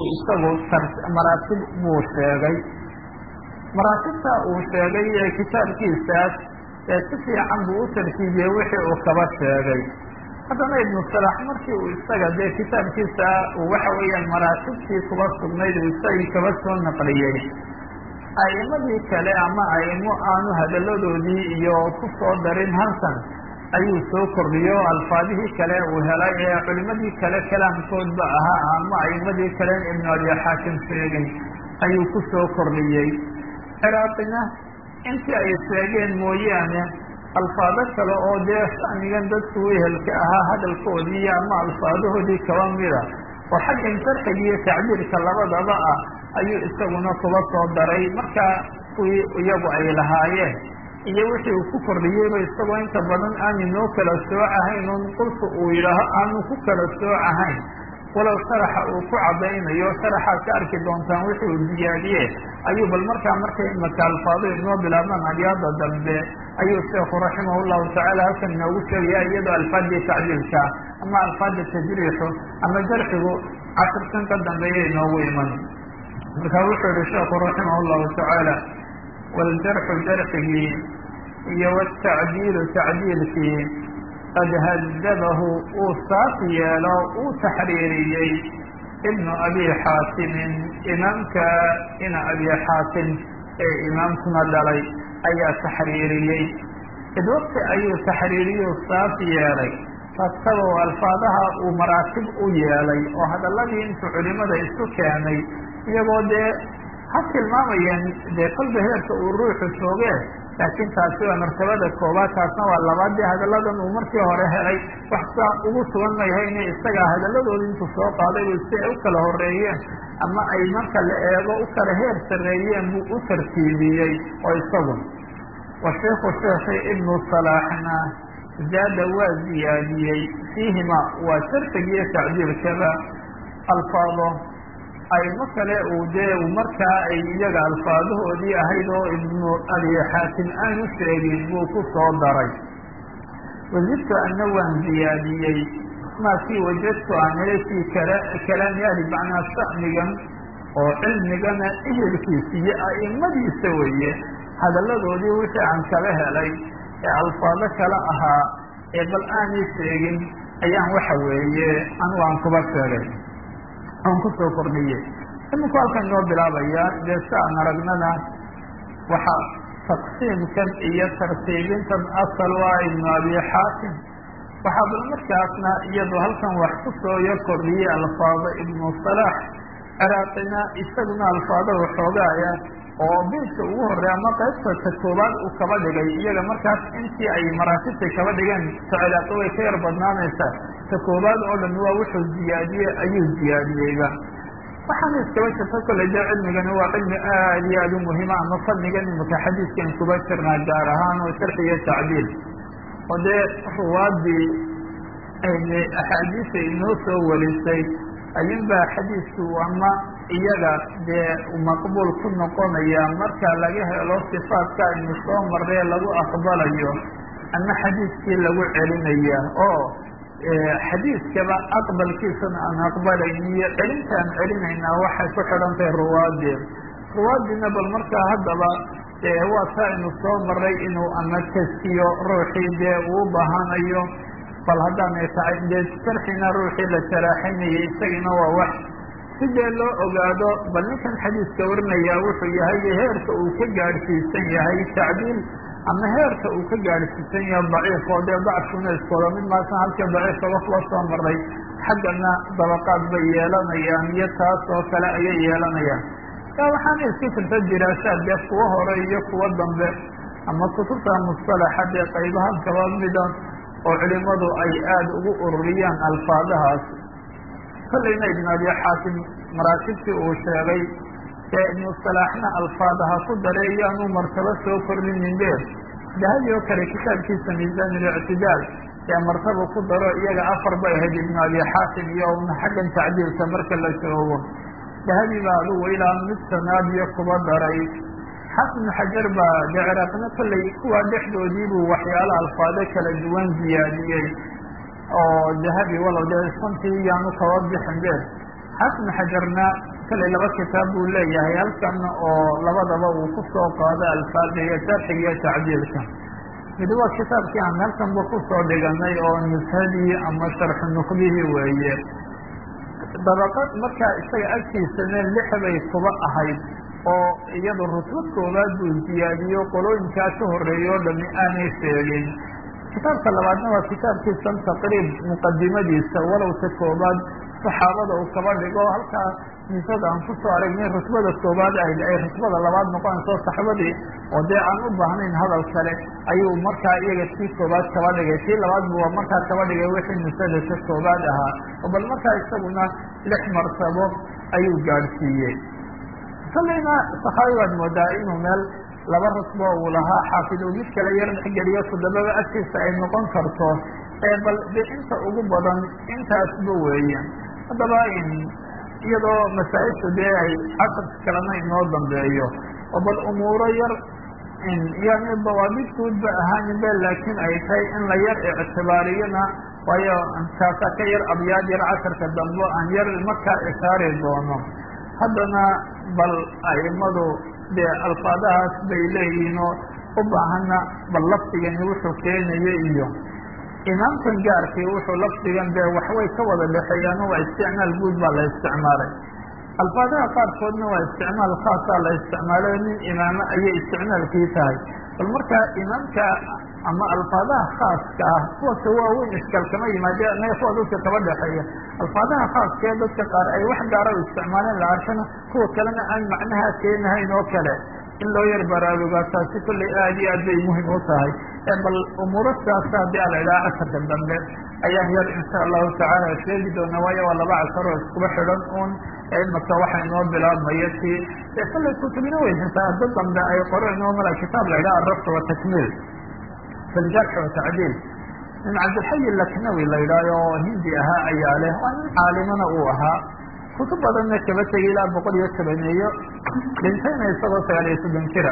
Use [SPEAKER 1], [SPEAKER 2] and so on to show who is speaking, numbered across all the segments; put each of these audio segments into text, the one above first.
[SPEAKER 1] isagu maraatib buu sheegay maraatibta uu sheegay ee kitaabkiisaas ee si fiican buu u tartiibiyey wixii uu kaba sheegay haddana ibnu salax markii uu isaga dee kitaabkiisa uu waxa weeyaan maraatibtii kuba sugnayd uu isagii kaba soo naqliyey a'imadii kale ama a'imo aanu hadalladoodii iyo ku soo darin halkan ayuu soo kordhiyey oo alfaadihii kale uu helay ee culimadii kale kalaamkoodba ahaa ama a'imadii kale ibnu abi xaakim sheegay ayuu ku soo kordhiyey ciraaqina intii ay sheegeen mooyaane alfaado kale oo dee shanigan dadku wehelka ahaa hadalkoodii ama alfaadahoodii kaba mida oo xaggan sarxiga iyo tacbiirka labadaba ah ayuu isaguna kuba soo daray markaa kuwii iyagu ay lahaayeen iyo wixii uu ku kordhiyeyba isagoo inta badan aanu noo kala soocahayn un qulka uu yidhaaho aanu ku kala soocahayn walow sharaxa uu ku caddaynayo sharaxaad ka arki doontaan wixii uu diyaadiye ayuu bal markaa markay imaka alfaado inoo bilaabmaan abyaada dambe ayuu sheekhu raximah llahu tacaala halkan inoogu sheegaya iyadoo alfaadii tacdiilka ama alfaada tajriixu ama jarxigu casharkan ka dambeeya inoogu iman marka wuxuu yihi sheekhu raximah llahu tacaala waaljarxu jarxigii iyo wtacdiilu tacdiilkii qad hadabahu uu saas yeelo uu taxriiriyey ibnu abi xaatimin imaamka ina abi xaatim ee imaamkuna dhalay ayaa taxriiriyey id waqti ayuu taxriiriyu saas yeelay rasabow alfaadaha uu maraatib u yeelay oo hadalladii intuu culimada isu keenay iyagoo dee ha tilmaamayeen dee kolba heerka uu ruuxu joogee laakiin taasi waa martabada koobaad taasna waa labaad dee hadalladan uu markii hore helay wax saa ugu sugan mayhayne isagaa hadalladooda intuu soo qaaday si ay u kala horeeyeen ama ay marka la eego u kala heer sarreeyeen buu u tartiibiyey oo isagu wa sheikhu sheekhi ibnu salaaxna zaada waa ziyaadiyey fiihima waa sarfig iyo tacdiilkaba alfaado aymo kale uu dee markaa ay iyaga alfaadahoodii ahayd oo ibnu abi xaatim aanu sheegin buu ku soo daray wajidtu ana waan ziyaadiyey maa kii wajadtu aan helay fii kalaami ahli macnaa sha'nigan oo cilmigana ehelkiisa iyo a'imadiisa weeye hadalladoodii wixii aan kala helay ee alfaado kale ahaa ee bal aanay sheegin ayaan waxa weeye anigu aan kuba sheegay aan kusoo kordhiyey iminku halkan inoo bilaabaya dee si aan aragnana waxaa taqsiimkan iyo tartiibintan asal waa ibnu abi xaatim waxaa bal markaasna iyadoo halkan wax kusoo yo kordhiyey alfaado ibnu salaax ciraaqina isaguna alfaado waxoogaaya oo beydka ugu horey ama qaybta ta koobaad uu kaba dhigay iyaga markaas intii ay maraatibta kaba dhigeen ta ciraaqi way ka yar badnaanaysaa ta koobaad oo dhan waa wuxuu ziyaadiyey ayuu ziyaadiyeyba waxaana iskaba jirta kolley dee cilmigani waa cilmi aad iyo aad u muhiima ama fadnigan imika xadiiskan kuba jirnaa gaar ahaan oo sharxi iyo tacdiil oo dee ruwaadii axaadiisa inoo soo warisay ayunbaa xadiisku ama iyaga dee maqbuul ku noqonaya marka laga helo sifaadka aynu soo marree lagu aqbalayo ama xadiiskii lagu celinaya oo xadiiskaba aqbalkiisana aan aqbalayn iyo celintaan celinaynaa waxay ku xidhantahay ruwaadii ruwaadiina bal markaa haddaba waa taa aynu soo maray inuu ama taskiyo ruuxii dee uu baahanayo bal haddaanay tahay dee sarxina ruuxii la saraaxinayay isagina waa wax si dee loo ogaado bal ninkan xadiiska warinayaa wuxuu yahay heerka uu ka gaadhsiisan yahay tacdiil ama heerka uu ka gaadhsiisan yahay daciif oo dee dacfuna iskooda mid maasan halka daciifka wax la soo maray xaggana dabaqaad bay yeelanayaan iyo taas oo kale ayay yeelanayaan yaa waxaana iska jirta diraasaad dee kuwa hore iyo kuwa dambe ama kutubta mustalaxa dee qaybahan kaba mida oo culimadu ay aada ugu ururiyaan alfaadahaas kollayna ibn abi xaatim maraatibtii uu sheegay ee ibnu salaaxna alfaadaha ku daray iyaanu martabo soo kordhinin dee dahabi oo kale kitaabkiisa miisaan اlictidaal ee martaba ku daro iyaga afar bay ahayd ibnu abi xaatim iyo una xaggan tacdiilka marka la joogo dahabi baa adugu ilaa mid sanaad iyo kuba daray xafnu xajar baa dee ciraaqna kollay kuwa dhexdoodiibuu waxyaalo alfaado kala duwan ziyaadiyey oo dahabi walow dee santii yaanu kaba bixin be xafnu xajarna kale laba kitaab buu leeyahay halkan oo labadaba uu ku soo qaado alfaada iyo sharxiga iyo tacdiilka mid waa kitaabkii aan halkanba kusoo dhiganay oo nushadii ama sharxu nuqdihii weeye dabaqad markaa isaga agtiisana lix bay kuba ahayd oo iyadu rutbad koowaad buu ziyaadiyo qolooyinkaa ka horeeya o dhami aanay sheegin kitaabka labaadna waa kitaabkiisan taqriib muqadimadiisa walowta koobaad saxaabada uu kaba dhigo halkaa nisada aan kusoo aragnay rutbada koobaad ahayd ay rutbada labaad noqonayso saxbadii oo dee aan u baahnayn hadal kale ayuu markaa iyaga tii koobaad kaba dhigay tii labaad buu markaa kaba dhigay wixii nisada ka koobaad ahaa oo bal markaa isaguna lix martabo ayuu gaadhsiiyey kallayna saxaabi baad moodaa inuu meel laba rutbo uu lahaa xaafid uu mid kale yar dhexgeliyo toddobaba agtiisa ay noqon karto ee bal de inta ugu badan intaasba weeye haddaba iyadoo masaa-ishu dee ay casarka kalena inoo dambeeyo oo bal umuuro yar yani dawaabid guudba ahaaninbe laakiin ay tahay in la yar ictibaariyona waayo kaasa ka yar abyaad yar casarka dambe aan yar markaa ishaari doono haddana bal aimadu dee alfaadahaas bay leeyihiin oo u baahana bal lafdigani wuxuu keenayo iyo imaamkan gaarkii wuxuu lafdigan dee waxway ka wada dhexeeyaan waa isticmaal guud baa la isticmaalay alfaadaha qaarkoodna waa isticmaal khaasaa la isticmaalay nin imaamo ayay isticmaalkii tahay bal markaa imaamka ama alfaadaha khaaska ah kuwaka waaweyn iskal kama yimaade naga kuwa dadka kaba dhexeeya alfaadaha khaaska ee dadka qaar ay wax gaara u isticmaaleen la arkana kuwa kalena aan macnaha keenahayn oo kale in loo yar baraarugaa taasi kollay aad iyo aad bay muhim u tahay bal umuuro sidaasa haddii ala idhaha casarka dambe ayaan yar insha allahu tacaala sheegi doona waayo waa laba casar oo iskuba xidhan un imaka waxa inoo bilaabmaya ti dee kollay kutubina wey xitaa dad dambe ay qoreen oo mala kitaab la idhaha arabta watakmiil fi ljarxi watacdiil nin cabdilxayi laknawi la yidhaaho oo hindi ahaa ayaa leh waa nin caalimana uu ahaa kutub badanna kaba tegay ilaa boqol iyo tobaneeyo dhintayna isagoo sagaal iyo soddon jira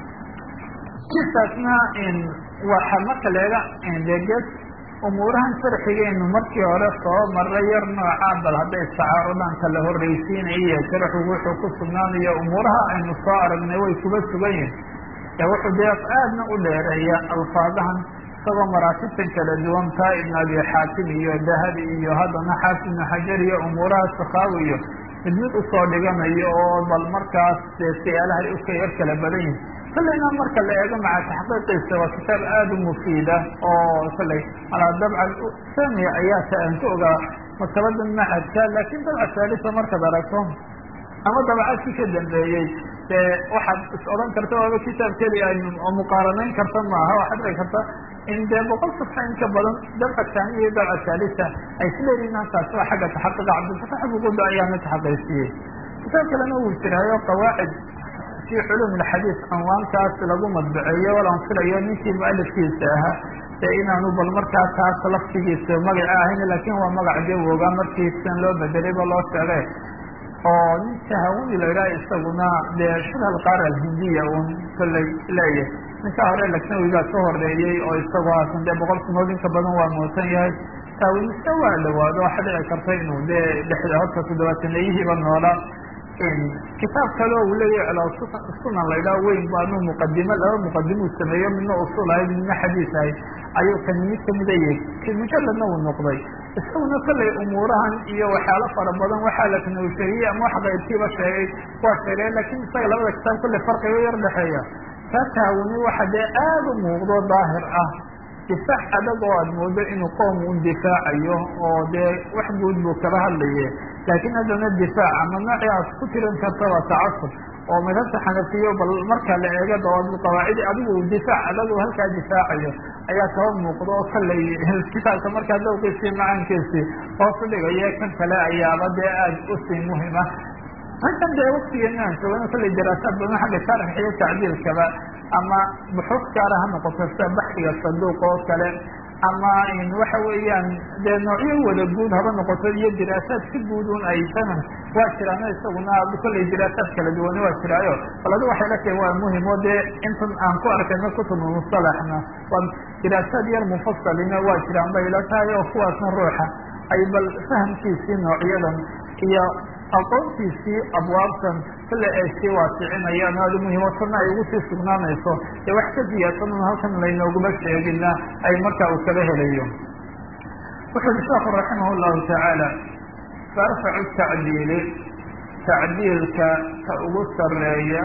[SPEAKER 1] kiisaasna waxa marka leega deges umuurahan sharxigeenu markii hore soo maray yar nooca bal hadday istacaarudaan kala horreysiinaya iyo sharxu wuxuu ku sugnaanayo umuuraha aynu soo aragnay way kuba sugan yihin ee wuxuu dee aadna u dheereeya alfaadahan isagoo maraatibtan kala duwan taa ibn abi xaatim iyo dahabi iyo haddana xaafid ibnu xajar iyo umuuraha sakaawi iyo mid mid usoo dhiganayo oo bal markaas dee siyaalahay uka yar kala badan yihin kollayna marka la eego maca taxqiiqiisa waa kitaab aada u mufiida oo kollay alaa dabca samiya ayaa ta aan ku ogaa maktabada maxadka laakiin dabca saalisa markaad aragto ama dabcadkii ka dambeeyey dee waxaad is odhan karta waaba kitaab keliya oo muqaaranayn karta maaha waxaad dhici karta in dee boqol safxa in ka badan dabca taaniya iyo dabca saalisa ay isleeyihiin halkaas waa xagga taxaqiqa cabdilfatax buquda ayaana taxaqiijiyey kitaab kalena wuu jiraayo qawaacid fi culum alxadiis anwaankaas lagu madbaceeyo walaan filayo ninkii mualifkiisa ahaa ee inaanu bal markaa taas laftigiisa magaca ahayn laakin waa magac dee wogaa markiisan loo bedelayba loo sheegay oo nin tahawuni la idhaha isaguna dee shibha alqaara alhindiya un kollay leeyahay ninka hore laknawigaa ka horeeyey oo isagoo haasan dee boqol kunood inka badan waa muusan yahay taawinista waa dhawaado waxa dhici karta inuu dee dhexda horta toddobaataneeyihiiba noolaa kitaab kale uu leeyahy sunan la idhaha weyn baanu muqadimo laba muqadimuu sameeyo midna usul ahayd midna xadiis ahayd ayuu kan mid kamida yahy mujaladna uu noqday isaguna kollay umuurahan iyo waxyaalo fara badan waxaa laknau sheegiyey ama wax qaybkiiba sheegay waa sheegay lakin isaga labada kitaab kollay farqiga yar dhexeeya kaa taawuni waxa dee aada u muuqdo daahir ah difaac adag oo aad moodo inuu qoom un difaacayo oo dee wax guud buu kala hadlaye laakiin haddana difaac ama noocii aad ku tiran karta waa tacasub oo madhabta xanafiyo bal marka la eego dawaabid qawaacidi adigu difaac adag oo halkaa difaacayo ayaa kaba muuqdo oo kallay kitaabka markaa dawqiisii macaankiisii hoosu dhigaya kan kale ayaaba dee aada usii muhima halkan dee waktigeena aan joogano kollay daraasaad badan xagga sharx iyo tacdiilkaba ama buxuuf gaara ha noqoto sida baxdiga saduuq oo kale ama waxa weeyaan dee noocyo wada guud haba noqoto iyo diraasaad si guud un ay sanan waa jiraano isaguna kollay diraasaad kala duwane waa jiraayo bal adi waxay la tahay waa muhim oo dee intan aan ku arkayno kutubu musalaxna waa diraasaad yar mufasalina waa jiraan bay la tahay oo kuwaasna ruuxa ay bal fahamkiisii noocyadan iyo aqoontiisii abwaabtan kale ay sii waasicinayaan aada muhiimatana ay ugu sii sugnaanayso ee wax ka ziyaadsanan halkan laynooguma sheegina ay markaa uu kala helayo wuxu uhi sheekhu raximah llahu tacaala faarfacu tacdiili tacdiilka ka ugu sareeya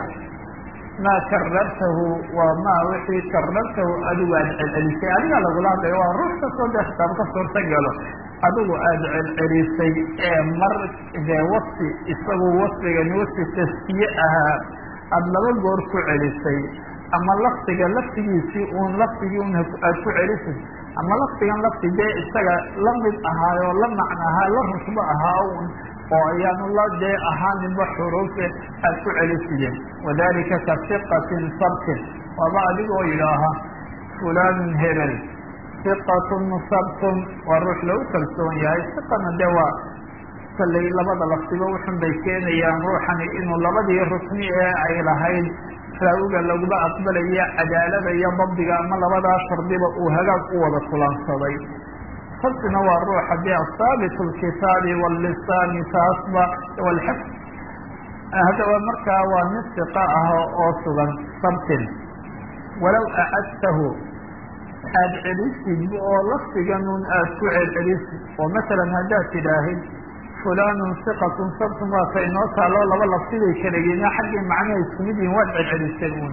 [SPEAKER 1] maa karartahu waa maa wixii karartahu adigu aada celcelisay adigaa lagula hadlaya waa ruux kastoo dee khitaab ka suurta galo adigu aada celcelisay ee mar dee wasfi isagu wasfigani wasfi taskiye ahaa aada laba goor ku celisay ama lafdiga laftigiisii uun lafdigii un aada ku celisay ama lafdigan lafdi dee isaga la mid ahaayoo la macno ahaa la rusbo ahaa un oo ayaanu la dee ahaaninba xuruufe aada ku celisiyeen wadalika ka siqatin sabtin waaba adigoo yidhaaha fulanun hebel siqatun sabtun waa ruux lagu kalsoon yahay siqana dee waa kallay labada lafdiba wuxun bay keenayaan ruuxani inuu labadii rukni ee ay lahayd raawiga laguma aqbalaya cadaalada iyo dabdiga ama labadaa shardiba uu hagaag u wada kulansaday sabtina waa ruuxa dee asaabit lkitaabi wاlisaani taasba wlxifd haddaba markaa waa nin siqa ah oo sugan sabtin walow acadtahu aada celisid oo lafdiganun aada ku celcelisid oo masalan haddaad tidhaahid fulanun siqatun sabtun waa ka inoo taalo laba lafdiday kalageena xaggii macnaha isku mid yihin waad celcelisay un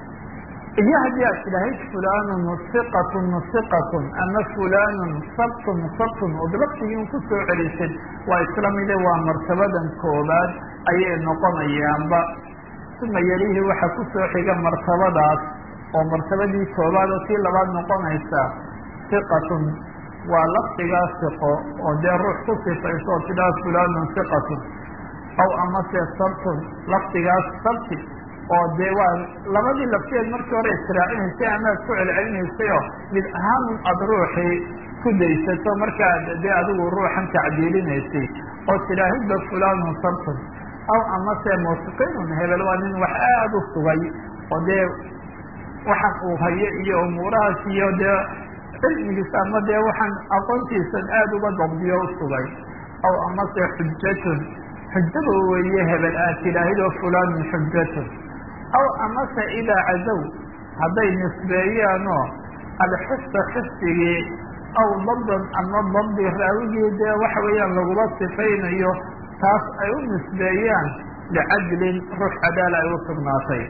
[SPEAKER 1] iyo haddii aad tidhaahid fulanun siqatun siqatun ama fulanun sabtun sabtun ood lafdigii un ku soo celisid waa isla mide waa martabadan koobaad ayay noqonayaanba uma yalihi waxaa ku soo xiga martabadaas oo martabadii koobaad oo tii labaad noqonaysa siqatun waa lafdigaa siqo oo dee ruux ku sifayso oo tidhaha fulanun siqatun aw amase sabtun lafdigaas sabti oo dee waa labadii lafteed markii hore israacinaysay amaad ku celcelinaysay oo mid ahaanun aada ruuxii ku daysato markaad dee adigu ruuxan tacdiilinaysay oo tidhaahidba fulanun sabtun aw amase musiqinun hebel waa nin wax aada u sugay oo dee waxan uu hayo iyo umuurahaas iyo dee cilmigiisa ama dee waxaan aqoontiisan aada uga dabdiyo u sugay aw amase xujatun xujaba weeye hebel aad tidhaahidoo fulanun xujatun aw amase idaa cadow hadday nisbeeyaanoo alxifda xifdigii aw dabdan ama dabdi raawigii dee waxa weeyaan lagula sifaynayo taas ay u nisbeeyaan licadlin ruux cadaala ay u sugnaatay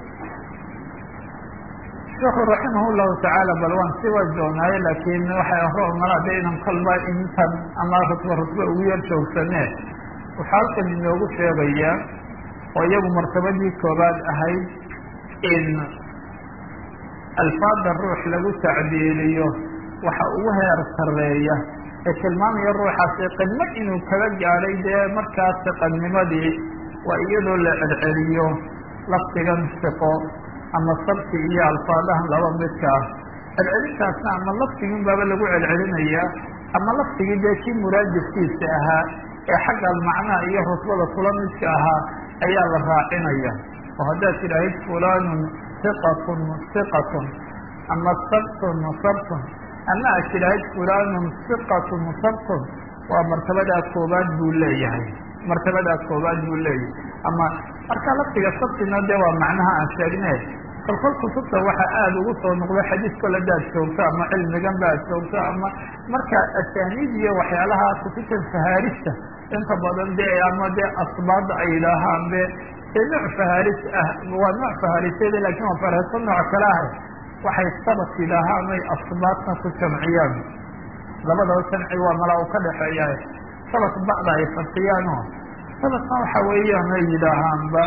[SPEAKER 1] sheekhu raximah llahu tacaala bal waan sii wajoonaaye laakiin waxay roomala de inan kolba intan ama rutba rutba ugu yar joogsanee waxaa halkan inoogu sheegayaa oo iyagu martabadii koobaad ahayd in alfaada ruux lagu tacdiiliyo waxa ugu heer sareeya ee tilmaamaya ruuxaasi qidmo inuu kaga gaadhay dee markaas siqanimadii waa iyadoo la celceliyo lafdigan siqo ama sabti iyo alfaadahan laba midka ah celcelintaasna ama lafdigin baaba lagu celcelinayaa ama lafdigii dee kii muraadifkiisa ahaa ee xagga macnaha iyo rusbada kula midka ahaa ayaa la raacinaya oo haddaad tidhaahid fulanun siqatun siqatun ama sabtun sabtun ama aad tidhaahid fulanun siqatun sabtun waa martabadaa koobaad buu leeyahay martabadaa koobaad buu leeyahay ama marka lafdiga sabtina dee waa macnaha aan sheegne kolkol kutubta waxa aada ugu soo noqdo xadiis kol hadaad joogto ama cilmigan ba ad joogto ama marka asaaniid iyo waxyaalaha kutubta fahaarista inta badan de ama dee asbaada ay yidhaahaan be ee nooc fahaaris ah waa nooc fahaariseeda lakin waa fahaariso nooc kale ah waxay sabat yidhaahaan ay asbaadna ku jamciyaan labadaba jamci waa mala u ka dhexeeya sabat bacda ay fasiyaano sabatna waxa weeyaan ay yidhaahaanba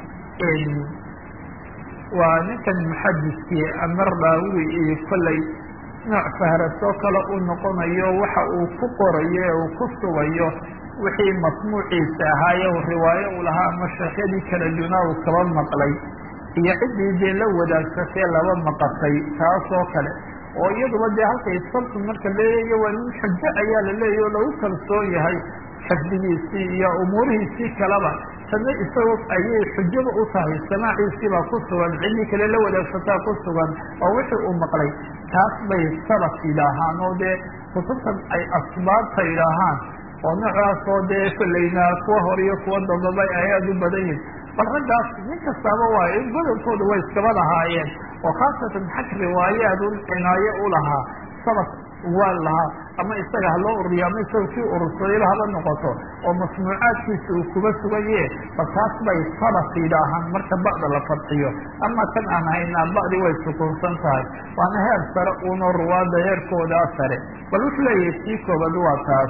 [SPEAKER 1] waa ninkan muxadiskii ama raawi iyo kollay nooc fahrasoo kale uu noqonayo waxa uu ku qorayo ee uu ku sugayo wixii masmuuciisa ahaaye riwaayo uu lahaa ama sheekhyadii kala dunaa uu kaba maqlay iyo ciddii dee la wadaagsatee laba maqasay taasoo kale oo iyaduba dee halkay sabtu marka leeyayo waa nin xujo ayaa la leeyahy oo lagu kalsoon yahay xifdigiisii iyo umuurihiisii kaleba tana isagoo ayay xujaba u tahay samaaciisii baa ku sugan ciddii kale la wadaagsataa ku sugan oo wixii uu maqlay taas bay sabat yidhaahaan oo dee kutubtan ay asbaabta yidhaahaan oo noocaas oo dee kolleyna kuwa hor iyo kuwa dambaba ay aada u badan yihin bal raggaas nin kastaaba waayo in godonkooda way iskaba lahaayeen oo khaasatan xag riwaayaad u cinaayo u lahaa sabab waa lahaa ama isaga haloo ururiyo ama isaga kii urursadayba haba noqoto oo masnuucaadkiisa uu kuba sugaye bal taas bay sabak yidhaahaan marka ba'da la fadxiyo ama kan aan haynaa ba'di way sukuunsan tahay waana heer sare uunoo ruwaada heerkoodaa sare bal wuxuu leeyahay sii koobad waa taas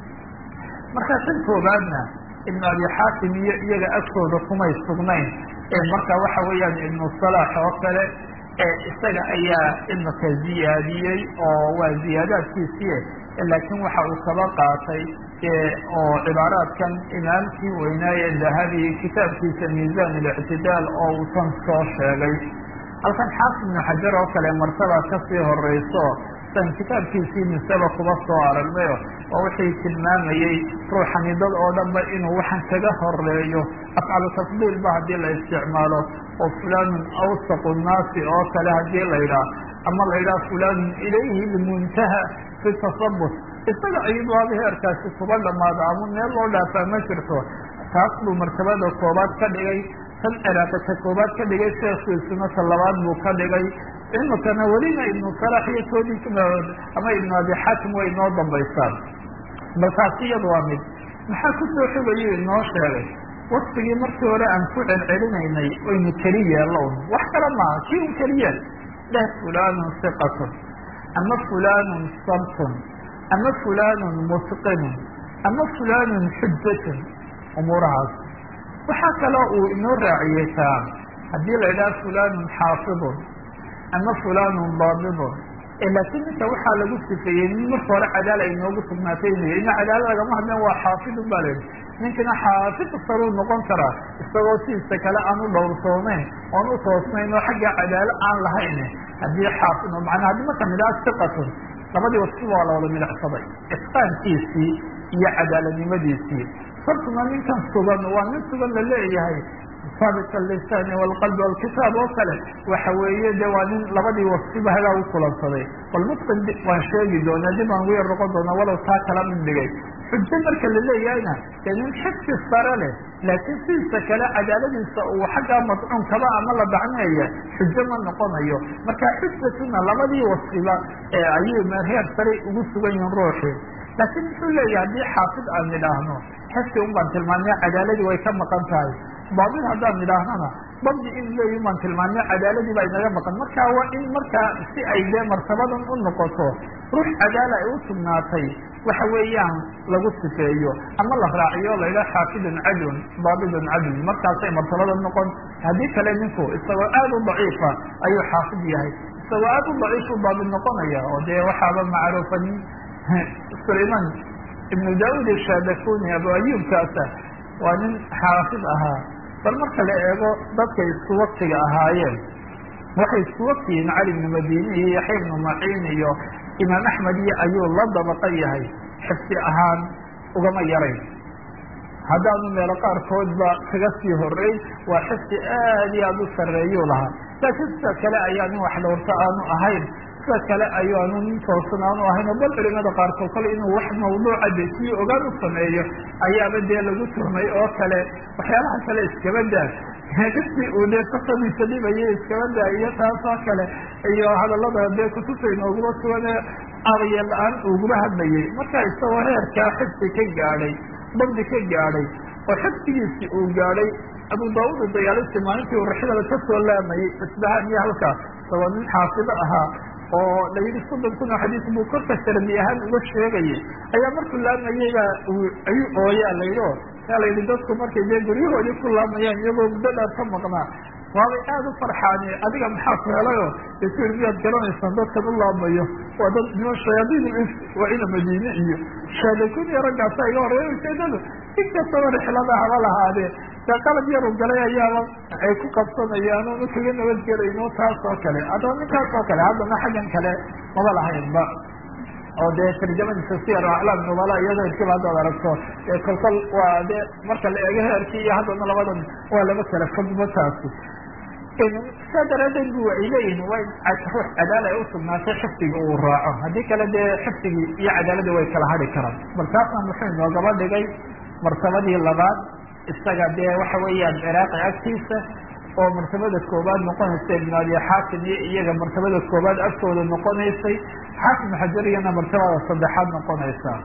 [SPEAKER 1] markaa tan koobaadna ibnu abi xaatim iyo iyaga agtooda kumay sugnayn ee marka waxa weeyaan ibnu salaax oo kale isaga ayaa imika ziyaadiyey oo waa ziyaadaadkiisii laakiin waxa uu kaba qaatay oo cibaaraadkan imaamkii weynaaye dahabi kitaabkiisa miisaan اlictidaal oo uu tan soo sheegay halkan xaafid ibnu xajar oo kale martaba kasii horeyso san kitaabkiisii misaba kuba soo aragnayo oo wixii tilmaamayey ruuxani dad oo dhanba inuu waxan kaga horeeyo afcalu tafdiil ba haddii la isticmaalo oo fulanun awsaqu nnaasi oo kale haddii la yidhaah ama la yidhaha fulanun ilayhi lmuntaha fi tasabut isaga ayubaaba heerkaasi kuba dhamaado ama meel loo dhaafaa ma jirto taas buu martabada koobaad ka dhigay tan ciraaqi ta koobaad ka dhigay sheekhiisuna ta labaad buu ka dhigay imikana welina ibnu salax iyo koodii ama ibnu abi xaakim way inoo dambaysaan bal taasi iyada waa mid maxaa kusoo xogayo inoo sheegay waktigii markii hore aan ku celcelinaynay waynu keli yeellown wax kale maaha kii un keliyeel dheh fulanun siqatun ama fulanun sabtun ama fulanun musqinun ama fulanun xujatun umuurahaas waxaa kaloo uu inoo raaciyey taa haddii la idhaha fulanun xaafidun ama fulanun daabidun laakiin ninka waxaa lagu sifeeyey nin marka hore cadaala inoogu sugnaatay inu ina cadaala lagama hadleen waa xaafidun ba layihi ninkana xaafid saruu noqon karaa isagoo sidiisa kale aan u dhowrsoonayn oon u toosnayn oo xagga cadaalo aan lahayn haddii xaafid manaa haddii marka midhaa siqatun labadii wasfi waa la wada midacsaday itqaankiisii iyo cadaaladnimadiisii sabtuna ninkan sugan waa nin sugan la leeyahay saabit alisaani walqalbi walkitaab oo kale waxa weeye de waa nin labadii wasfiba hagaa u kulansaday bal mutqin waan sheegi doonaa dib aan ugu yar noqon doonaa walow taa kala mid dhigay xujo marka la leeyahayna dee nin xifsi sare leh laakiin sidiisa kale cadaaladiisa uu xaggaa madcuunkaba ama la dacneeya xujo ma noqonayo marka xujatuna labadii wasfiba ayay heer sare ugu sugan yihiin ruuxii laakiin muxuu leeyahay haddii xaafid aan nidhaahno xifsi un baan tilmaamay cadaaladii way ka maqan tahay baabid haddaan nidhaahnana dabdi in leeyi baan tilmaamay cadaaladii baa inaga maqan marka waa in markaa si ay dee martabadan u noqoto ruux cadaala ay u sugnaatay waxa weeyaan lagu sifeeyo ama la raaciyo la yidhaha xaafidun cadlun daabidun cadlun markaasay martabada noqon haddii kale ninku isagoo aada u daciifa ayuu xaafid yahay isagoo aada u daciifu daabid noqonaya oo dee waxaaba macruufa nin sulayman ibnu daud shadakuni abu ayubkaasa waa nin xaafid ahaa bal marka la eego dadkay isku waktiga ahaayeen waxay isku waktiyiin cali ibnu madini iyo yaxya ibnu maciin iyo imaam axmed iyo ayuu la dabaqa yahay xifsi ahaan ugama yarayn haddaanu meelo qaarkoodba kaga sii horeyn waa xifsi aad iyo aada u sarreeyuu lahaa laakiin sida kale ayaa nin wax dhowrto aanu ahayn sida kale ayaanu nin toosan aanu ahayn oo bal culimada qaarkood kale inuu wax mawduuca desiyo ogaan u sameeyo ayaaba dee lagu tuhmay oo kale waxyaalaha kale iskaba daa dadkii uu dee safadiisa dhibayay iskaba daa iyo taas oo kale iyo hadallada dee kutubta inooguma sugane aqya la-aan uguma hadlayay marka isagoo heerkaa xifsi ka gaadhay dabdi ka gaadhay oo xifsigiisii uu gaadhay abu daauud dayaalisi maalintii uu raxidada ka soo laamayey isbahaan iyo halkaas isagoo nin xaafido ahaa oo la yidhi soddon kun oo xadiis buu korka shardi ahaan uga sheegayay ayaa markuu laamayeyba ayuu ooyaa la yidhi o yaa la yidhi dadku markay dee guryahoodii ku laamayaan iyagoo muddo dheer ka maqnaa waabay aada u farxaani adiga maxaa ku helayo de ku yidhi miyaad garanaysaan dadkan u laamayo waa dad niman shayaadiin is waa ina madiine iyo shaadakun iyo raggaasa iga horeeya ujeedadu in kastaba rixlada haba lahaadee dee qalab yaru galay ayaaba ay ku qabsanayaan oonu kaga nabadgelayno taas oo kale haddaba ninkaas oo kale haddana xaggan kale maba lahaynba oo dee tarjamadiisa siyar aclaam nubala iyadoo irkiba haddaad aragto ee kolkol waa dee marka la eego heerkii iyo haddana labadan waa laba kale fogba taasi saa daraadeed bu ay leeyihin waa in ruux cadaala ay usugnaatay xifdiga uu raaco haddii kale dee xifdigii iyo cadaaladii way kala hadhi karaan bal taasna muxuu inoogaba dhigay martabadii labaad isaga dee waxa weeyaan ciraaqi agtiisa oo martabada koobaad noqonaysa ibn abi xaakim iyo iyaga martabada koobaad agtooda noqonaysay xaakim xajariyana martabada saddexaad noqonaysa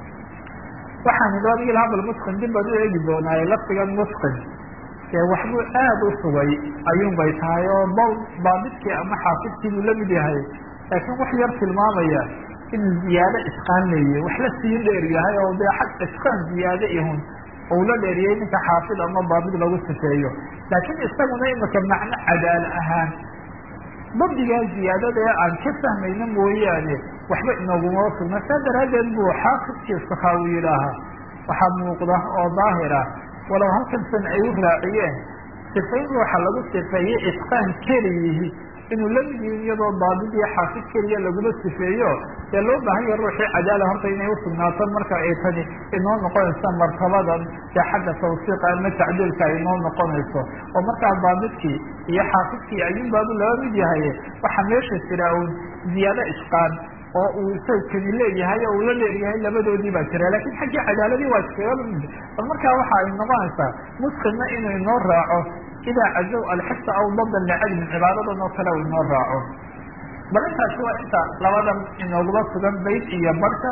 [SPEAKER 1] waxaan idhi adigii hadal mutqin dib baan u eegi doonaaye lafdigan mutqin dee waxbuu aada u sugay ayuun bay tahay oo bal baabidkii ama xaafidkii buu lamid yahay laakiin wax yar tilmaamaya inuu ziyaado isqaan leeyahy wax la sii dheer yahay oo dee xag isqaan ziyaado ihun ou la dheeriyey ninka xaafid ama baabid lagu sifeeyo laakiin isaguna imika macno cadaal ahaan dabdigaa ziyaadada ee aan ka fahmayna mooyaane waxba inooguma sugna saa daraaddeed buu xaafidkii sakaawi yidhaahaa waxaa muuqda oo daahira walow halkan san ay u raaciyeen sifayn ruuxa lagu sifeeyey itqaan keliyihi inuu la mid yihin iyadoo daabid iyo xaafid keliya laguma sifeeyo dee loo baahan yaha ruuxii cadaala horta inay usugnaato marka ay tani inoo noqonayso martabadan dee xagga tawsiiqa ama tacdiilka ay inoo noqonayso oo markaa daabidkii iyo xaafidkii ayuun baabu laba mid yahay waxaa meesha jira un ziyaado isqaan oo uu sawkani leeyahay oo uu la leeyahay labadoodii baa jira lakin xaggii cadaaladii waa iskaga mid bal markaa waxa ay noqonaysaa musqinna inuu inoo raaco idaa cazow alxifta aw dadan licilmin cibaadadan oo kale u inoo raaco bal intaasi waa inta labadan inooguma sugan bayd iyo barka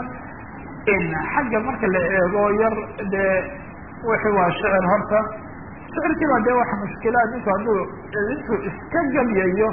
[SPEAKER 1] xagga marka la eego yar dee wixii waa shicir horta shicirkiiba dee waxa mushkilaad ninku hadduu intuu iska gabyayo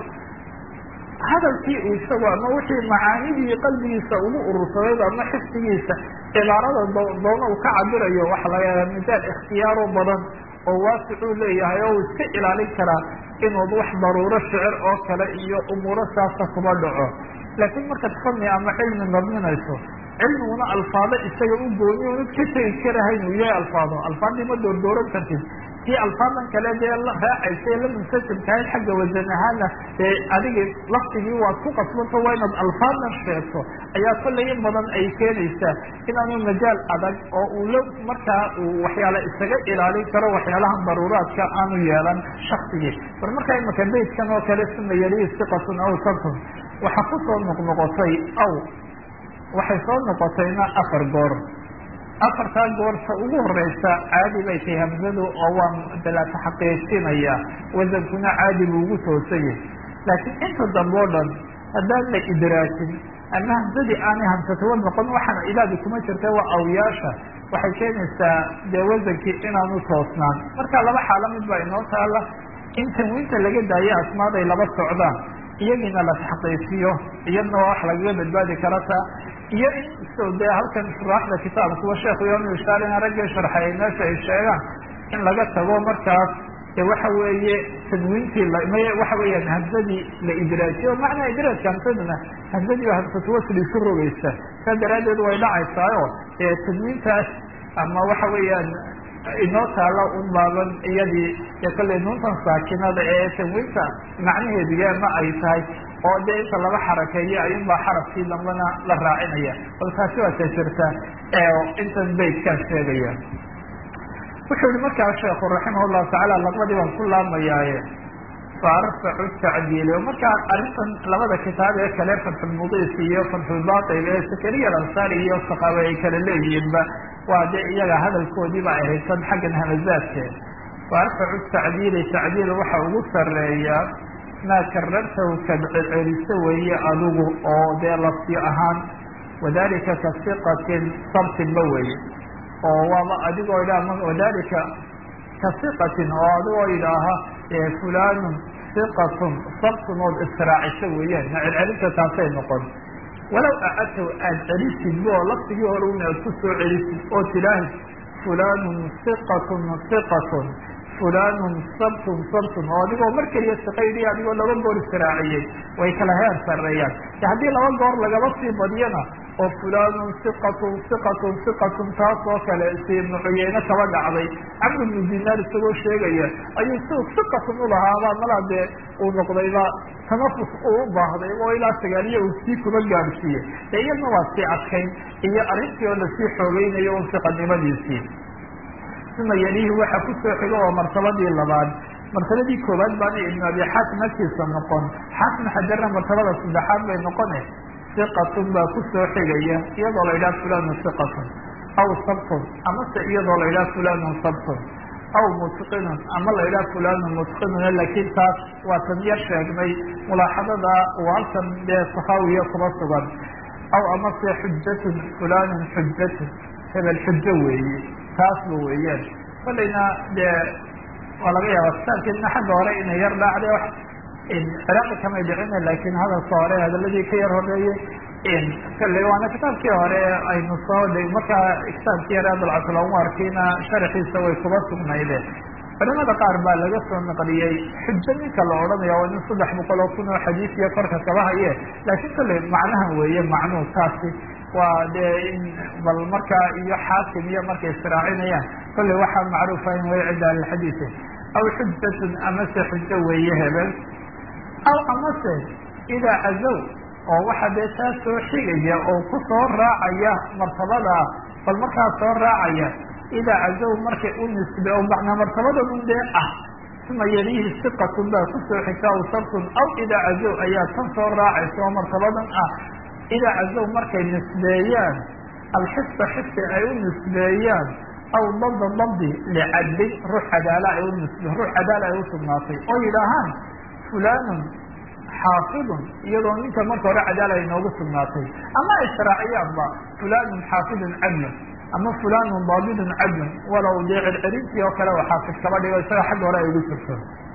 [SPEAKER 1] hadalkii uu isagu ama wixii macaanidii qalbigiisa ugu urursadayba ama xifdigiisa cibaarada doona uu ka cabirayo waxa laga yaaba midaal ikhtiyaaro badan oo waasicuu leeyahay oo uu iska ilaalin karaa inuu wax daruuro shicir oo kale iyo umuuro saasa kuma dhaco laakiin markaad fani ama cilmi nabminayso cilmiguna alfaado isaga u gooni unad ka tegi karahayn uu yahay alfaado alfaadii ma doordooran kartid kii alfaadan kale dee la raacaysa la muntasibkahayd xagga wasan ahaana dee adiga laftigii waad ku qasbanto waa inaad alfaadan sheegto ayaa kollay in badan ay keenaysaa inaanu majaal adag oo uu la markaa uu waxyaala isaga ilaalin karo waxyaalaha daruuraadka aanu yeelan shaksigii bal markaa imaka baydkan oo kale suma yalihi siqatun aw sabtun waxaa kusoo noqnoqotay aw waxay soo noqotayna afar goor afartaa goorta ugu horeysa caadi bay tahay hamsadu oo waa la taxaqiijinaya wasankuna caadi buu ugu toosayay laakiin inta dambe o dhan haddaan la idraajin ama hamsadii aanay hamsatuwa noqon waxaana ilaadi kuma jirta waa awyaasha waxay keenaysaa dee wasankii inaanu toosnaan marka laba xaalo mid baa inoo taala in tanwiinta laga daayo asmaaday laba socdaan iyagiina la taxqiijiyo iyadna waa wax lagaga badbaadi karata iyo in so dee halkan shuraaxda kitaabkuwa sheekhu yom ishaarina raggii sharxay ay meesha ay sheegaan in laga tago markaas de waxa weeye tanwiintii my waxa weeyaan hamsadii la idraajiyo macnaa idraajka hamsaduna hamsadii ba hamsatu wasli isu rogeysa saa daraaddeed way dhacaysaayo ee tanwiintaas ama waxa weeyaan inoo taala un baaban iyadii ee kollay nuuntan saakinada ee tanwiinta macnaheediga ma ay tahay oo dee inta laba xarakeeyo ayunbaa xarafkii dambana la raacinaya bal taasi waa ta jirta intan baydkaan sheegaya wuxuu yihi markaa sheekhu raximah llahu tacaala laqbadii baan ku laamayaaye faarfacu tacdiili markaa arrintan labada kitaab ee kale fatxulmudiis iyo fatxulbatil ee sakariya alansaari iyo saqaabe ay kala leeyihiinba waa dee iyaga hadalkoodiiba ay haysan xaggan hamazaadke faarfacu tacdiili tacdiil waxa ugu sareeya maa karartahu kad celceliso weeye adigu oo dee lafti ahaan wadalika ka siqatin sabtinba weye oo waaba adigoo idhaha wadalika ka siqatin oo adigoo idhaaha fulanun siqatun sabtun ood israaciso weeyaan ma celcelinta taasay noqon walow acadtaw aada celisid oo laftigii hore un aad ku soo celisid oo tidaahi fulanun siqatun siqatun fulanun sabtun sabtun oo adigoo mar keliya siqaydi adigoo laba goor israaciyey way kala heer sareeyaan haddii laba goor lagaba sii badiyana oo fulanun siqatun siqatun siqatun taas oo kale si ibnu cuyeyne kaba dhacday camr ibnu dinaar isagoo sheegaya ayuu si siqatun ulahaabaa malaa dee uu noqdayba tanafus uu u baahday oo ilaa sagaaliya uu sii kuba gaadhsiiyey de iyadna waa sii adkayn iyo arrintii oo lasii xoogeynayo un siqanimadiisii uma yalihi waxa kusoo xigo oo martabadii labaad martabadii koowaad baana ibnu abi xaakim agtiisa noqon xaakim xajarna martabada saddexaad bay noqone siqatun baa kusoo xigaya iyadoo la yidhaha fulanu siqatun aw sabtun amase iyadoo la yidhaha fulanun sabtun aw mutqinun ama la yidhaha fulanun mutqinun laakiin taas waa tan yar sheegnay mulaaxadada uu halkan dee sakaawiya kuma sugan aw amase xujatun fulanun xujatun hebel xujo weeye taasba weeyaan kolayna dee waa laga yaaba kitaabkeedna xagga hore inay yar dhaacday wax ciraaqi kamay dhicina laakiin hadalka hore hadaladii ka yar horeeyey kale waana kitaabkii hore aynu soo d markaa kitaabkii yar adalcaslanwarkiina sharaxiisa way kuba sugnayde culimada qaar baa laga soo naqliyey xujo ninka la odhanaya waa nin saddex boqol oo kun oo xadiis iyo korka kaba haye laakiin kale macnahan weeye macnuhu taasi waa dee in bal markaa iyo xaakim iyo markay israacinayaan kolley waxaa macruufa in way cinda ahlilxadiise aw xujatun amase xujo weeye hebel aw amase idaa cazow oo waxa dee taa soo xigaya oo ku soo raacaya martabada bal markaa soo raacaya idaa cazow markay u nisbe oo macnaa martabadadun dee ah uma yalihi siqatun baa kusoo xigta aw sabtun aw idaa cazow ayaa tan soo raacaysa oo martabadan ah idaa cazow markay nisbeeyaan alxisa xisi ay u nisbeeyaan aw dabda dabdi licadlin ruux cadaala ay u nisbe ruux cadaala ay usugnaatay oo yidhaahaan fulanun xaafidun iyadoo ninka marka hore cadaala ay noogu sugnaatay ama israaciyaanba fulanun xaafidun cadlun ama fulanun daabidun cadlun walow dee circirintii oo kale oo xaafid kaba dhigo isaga xagga hore ay ugu jirto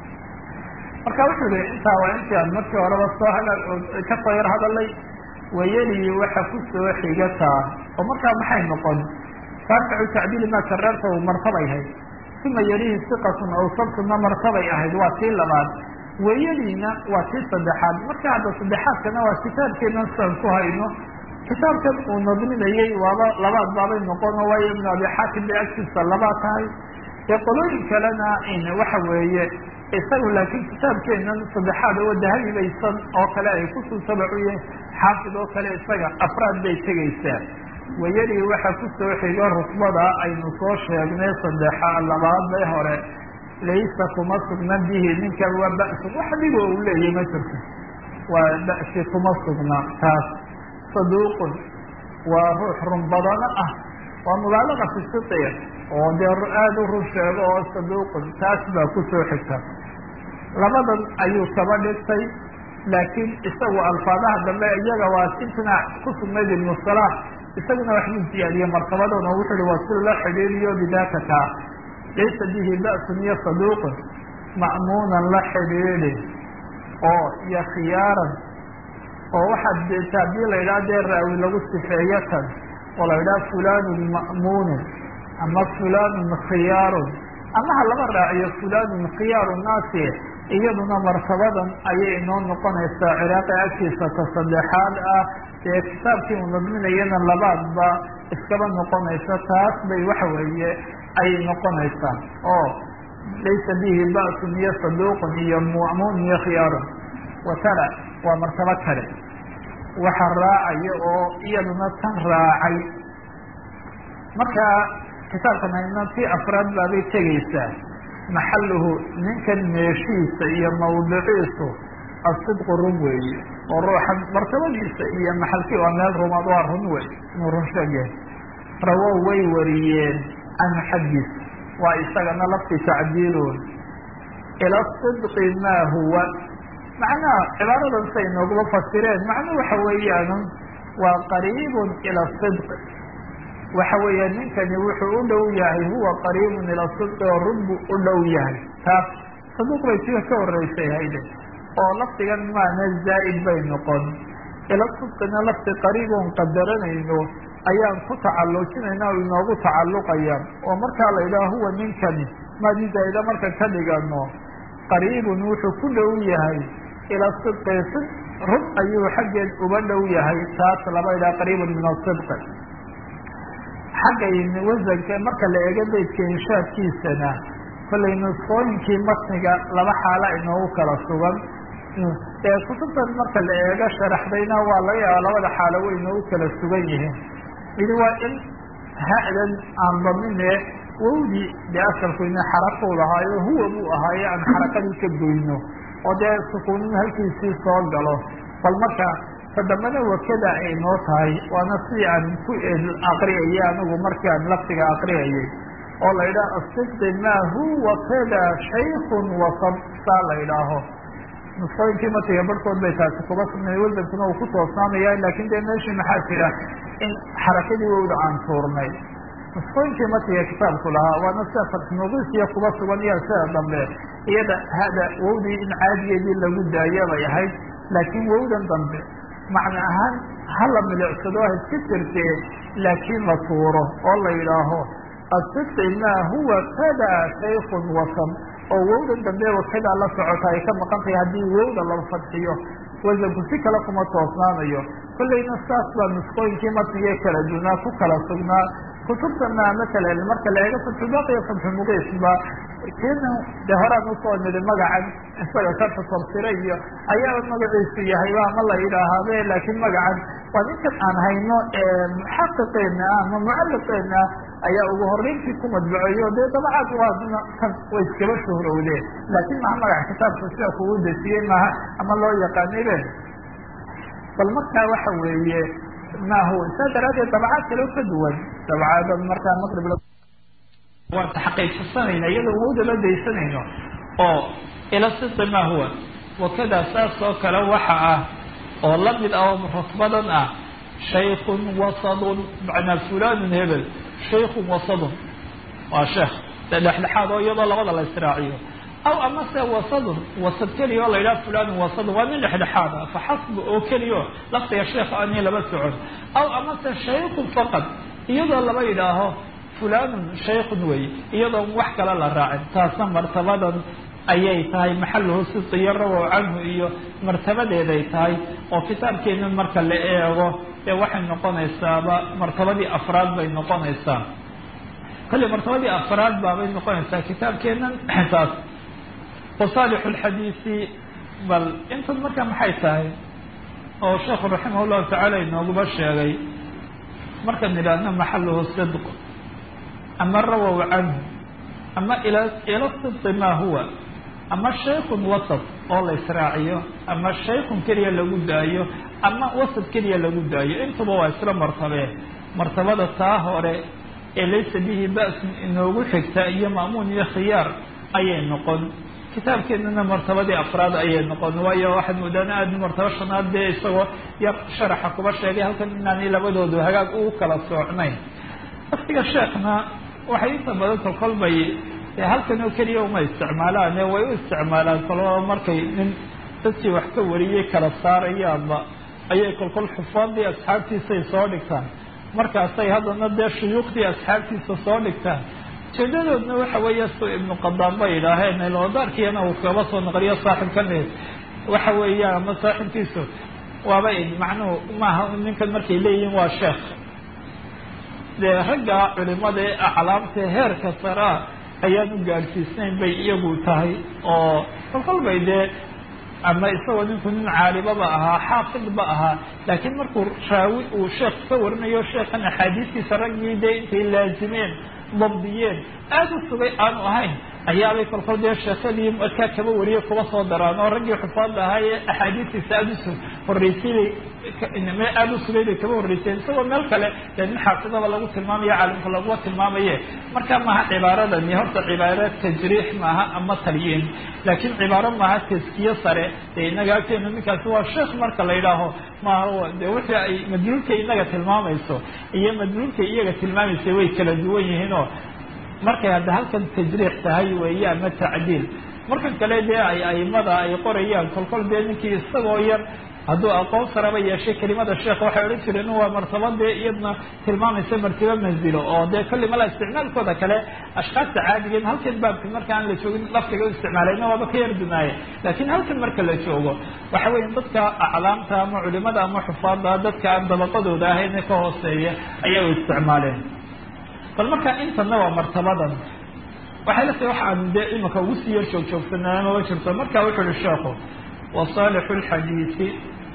[SPEAKER 1] marka wuxuu yihi intaa waa intii aan markii horeba soo ha kasoo yar hadalay wayeli waxa kusoo xigataa oo markaa maxay noqon raaficu tacdiili maa kararta martabay ahayd uma yelihi siqatun aw sabtuna martabay ahayd waa tii labaad wayeliina waa tii saddexaad marka hadda saddexaadkana waa kitaabkeena siaan ku hayno kitaabkan uu nadminayey waaba labaad baabay noqon oo waayo ibnu abi xaakim bay agtiisa labaa tahay dee qolooyin kalena waxa weeye isagu laakiin kitaabkeenan saddexaad oo dahabibaysan oo kale ay kusuu tabacuye xaafid oo kale isaga afraad bay tegaysaa wayeli waxa kusoo xigo rusbada aynu soo sheegnay saddexa labaad bay hore laysa kuma sugna bihi ninkan waa ba'sun wax dhigo uu leeyahy ma jirto waa ba'si kuma sugna taas saduuqun waa ruux run badano ah waa mubaalaga fi sitir oo dee aada u run sheego oo saduuqun taas baa kusoo xigta labadan ayuu kaba dhigtay laakiin isagu alfaadaha dambe iyaga waa imtinaac ku sugnayd ibnu salaax isaguna waxbuu siyaadiyey martabadoona o wuxu uhi waa si la xidhiiriyo bidaaka kaa laysa bihi ba'sun iyo saduuqun ma'muunan la xidhiidhi oo iyo khiyaaran oo waxaad deeta haddii la yidhaha dee raawi lagu sifeeyo tan oo la yidhaha fulanun ma'muunun ama fulanun khiyaarun ama ha laba raaciyo fulanun khiyaaru naasi iyaduna martabadan ayay inoo noqonaysaa ciraaqi agtiisa ta saddexaad ah dee kitaabkii uu nadminayana labaadba iskaba noqonaysa taas bay waxa weeye ayay noqonaysaa oo laysa bihi ba'sun iyo saduuqun iyo ma'muun iyo khiyaarun watala waa martabo kale waxa raacaya oo iyaduna tan raacay marka kitaabkan ayna tii afraad baabay tegaysaa maxaluhu ninkan meeshiisa iyo mawdiciisu asidqu run weeye oo ruuxa martabadiisa iyo maxalkii waa meel rumaad waa run wey inuu run sheegyahay rawow way wariyeen canhu xaggiis waa isagana lafti tacdiilun ila sidqi maa huwa macnaha cibaaradan say nooguma fasireen macnuu waxa weeyaan waa qariibun ila sidqi waxa weeya ninkani wuxuu u dhow yahay huwa qariibun ila sidqi oo run buu u dhow yahay taas saduuq bay tia ka horeysay hayde oo lafdigan maana zaa'id bay noqon ila sidqina lafdi qariibon qadaranayno ayaan ku tacalujinayna o inoogu tacalluqaya oo markaa la yidhaha huwa ninkani maadi zaa'ida marka ka dhigano qariibun wuxuu ku dhow yahay ila sidqi sid run ayuu xaggeed uga dhow yahay taas laba yidhaha qariibun min asidqi xagga wasanka marka la eego beydka inshaadkiisana kollay nusqooyinkii matniga laba xaala inoogu kala sugan ee kutubtan marka la eego sharaxdayna waa laga yaaba labada xaalo way inoogu kala sugan yihiin midi waa in ha-dan aan damine wowdii dee asalku ina xarakuu lahaayo huwa buu ahaaye aan xarakadii ka goyno oo dee sukuunin halkiisii soo galo bal marka tadambana wakada ay noo tahay waana si aan ku aqriyayay anigu markaan laftiga aqriyayay oo la yidhaha asidqi maa huwa kada shaykun wasab saa la yidhaaho nusqooyinkii matiga barhkood bay taasi kuba sugnay weldankuna uu ku toosnaamaya laakin dee meeshii maxaa jira in xarakadii wowda aan tuurnay nusqooyinkii matiga kitaabku lahaa waana sida fatxnuqisiya kuba sugan iyo sida dambe iyada hada wowdii in caadigeedii lagu daayo bay ahayd laakiin wowdan dambe macna ahaan hala milicsado ha iska jirtee laakiin la tuuro oo la yidhaaho asidqi maa huwa kada shaykun wasab oo wowdan dambe wakadaa la socota ay ka maqan tahay haddii wowda la fadxiyo wasanku si kale kuma toosnaanayo kollayna saas baa nusqooyinkii matnigee kala dunaa ku kala sugnaa kutubtana matalan marka la eego fatxulbaqiya fatxumuqiisba kiina dee horaan usoo nidi magacan isaga karta tafsire iyo ayaa magaciisu yahayba ama la yidhaahabe laakiin magacan waa ninkan aan hayno muxaqiqeena ah ama mucaliqeena ah ayaa ugu horeyntii ku madbaceeyo dee dabacaad waadna kan way iskaba shuhrowdeen laakiin maha magaca kitaabka sida kugu desiyey maaha ama loo yaqaanibe bal markaa waxa weeye mahu saa daraadeed dabacaad kaleo ka duwan dabcaada markaa maqrib waan taxaqiiqsanayna iyadoo wowda la daysanayno oo ila sidqi maa huwa wakada saas oo kale waxa ah oo lamid ah oo rutbadan ah shaykun wasadun macnaa fulanun hebel shaykun wasadun waa sheekh de dhexdhexaad oo iyadoo labada la israaciyo aw amase wasadun wasad keliya oo la yidhaha fulanun wasadun waa nin dhexdhexaad ah faxasbu oo keliya o laftiga sheekha ani laba socon aw amase shaykun faqad iyadoo laba yidhaaho fulanun shaykun wey iyadoon wax kale la raacin taasna martabadan ayay tahay maxaluhu sidqiyo rawow canhu iyo martabadeeday tahay oo kitaabkeena marka la eego ee waxay noqonaysaaba martabadii afraad bay noqonaysaa kolley martabadii afraad baabay noqonaysaa kitaabkeenan taas wasaalixu lxadiisi bal intan marka maxay tahay oo sheekhu raximah llahu tacaala inooguba sheegay markaan idhaahno maxaluhu sidq ama rawow canhu ama ila ila sidqi maa huwa ama shaykun wasad oo la israaciyo ama shaykun keliya lagu daayo ama wasad keliya lagu daayo intuba waa isla martabee martabada taa hore ee laysa bihi ba'sun inoogu xigta iyo ma'muun iyo khiyaar ayay noqon kitaabkeenana martabadii afraad ayay noqon waayo waxaad moodaan aada martabo shanaad dee isagoo yar sharaxa kuba sheegay halkan inaanay labadoodu hagaag ugu kala soocnayn laftiga sheekna waxay inta badan kolkol bay halkan oo keliya uma isticmaalaan ee way u isticmaalaan kolaba markay nin dadkii wax ka wariyey kala saarayaanba ayay kolkol xufaadii asxaabtiisay soo dhigtaan markaasay haddana dee shuyuukhdii asxaabtiisa soo dhigtaan ujeedadoodna waxa weeye su ibnu qadaan bay idhaaheen iloodaarkiina uu kaba soo naqliyo saaxibkan waxa weeyaan ama saaxibkiisu waaba macnuhu maaha ninkan markay leeyihiin waa sheekh dee ragga culimada ee aclaamta heerka saraa ayaan u gaadhsiisnayn bay iyagu tahay oo kolkol bay dee ama isagoo ninku nin caalibaba ahaa xaafidba ahaa laakiin markuu raawi uu sheekh ka warinayo sheekhan axaadiistiisa raggii dee intay laazimeen dabdiyeen aada u sugay aanu ahayn ayaabay kolkol dee sheekadii markaa kaba wariye kuba soo daraan oo raggii xufaadda ahaa ee axaadiistiisa aada usu horreysay bay aada u sugay bay kaba horreyseen isagoo meel kale dee nin xaafidaba lagu tilmaamayo caalimka laguma tilmaamaye marka maaha cibaaradani horta cibaaro tajriix maaha ama talyiin laakiin cibaaro maaha taskiye sare dee inaga agteena ninkaasi waa sheekh marka la yidhaaho maaha de wixii ay madluulkay inaga tilmaamayso iyo madluulkay iyaga tilmaamaysay way kala duwan yihiinoo markay hadda halkan tajriix tahay weeye ama tacdiil markan kale dee ay aimada ay qorayaan kolkol dee ninkii isagoo yar hadduu aqoon saraba yeeshay kelimada sheekh waxay odhan jireen waa martabadee iyadna tilmaamaysa martibo manzilo oo dee kolli mala isticmaalkooda kale ashkaasta caadigeed halkan baabka marka aan la joogin laftiga u isticmaalayna waaba ka yar dunaaye laakiin halkan marka la joogo waxa weya dadka aclaamta ama culimada ama xufaada dadka aan dabaqadooda ahayn ka hooseeya ayaa u isticmaaleen bal marka intana waa martabadan waxay la tahay waxaan dee imika ugu sii yar joog joogsanaa maba jirto marka wuxu uhi sheekhu wasaalixu lxadiisi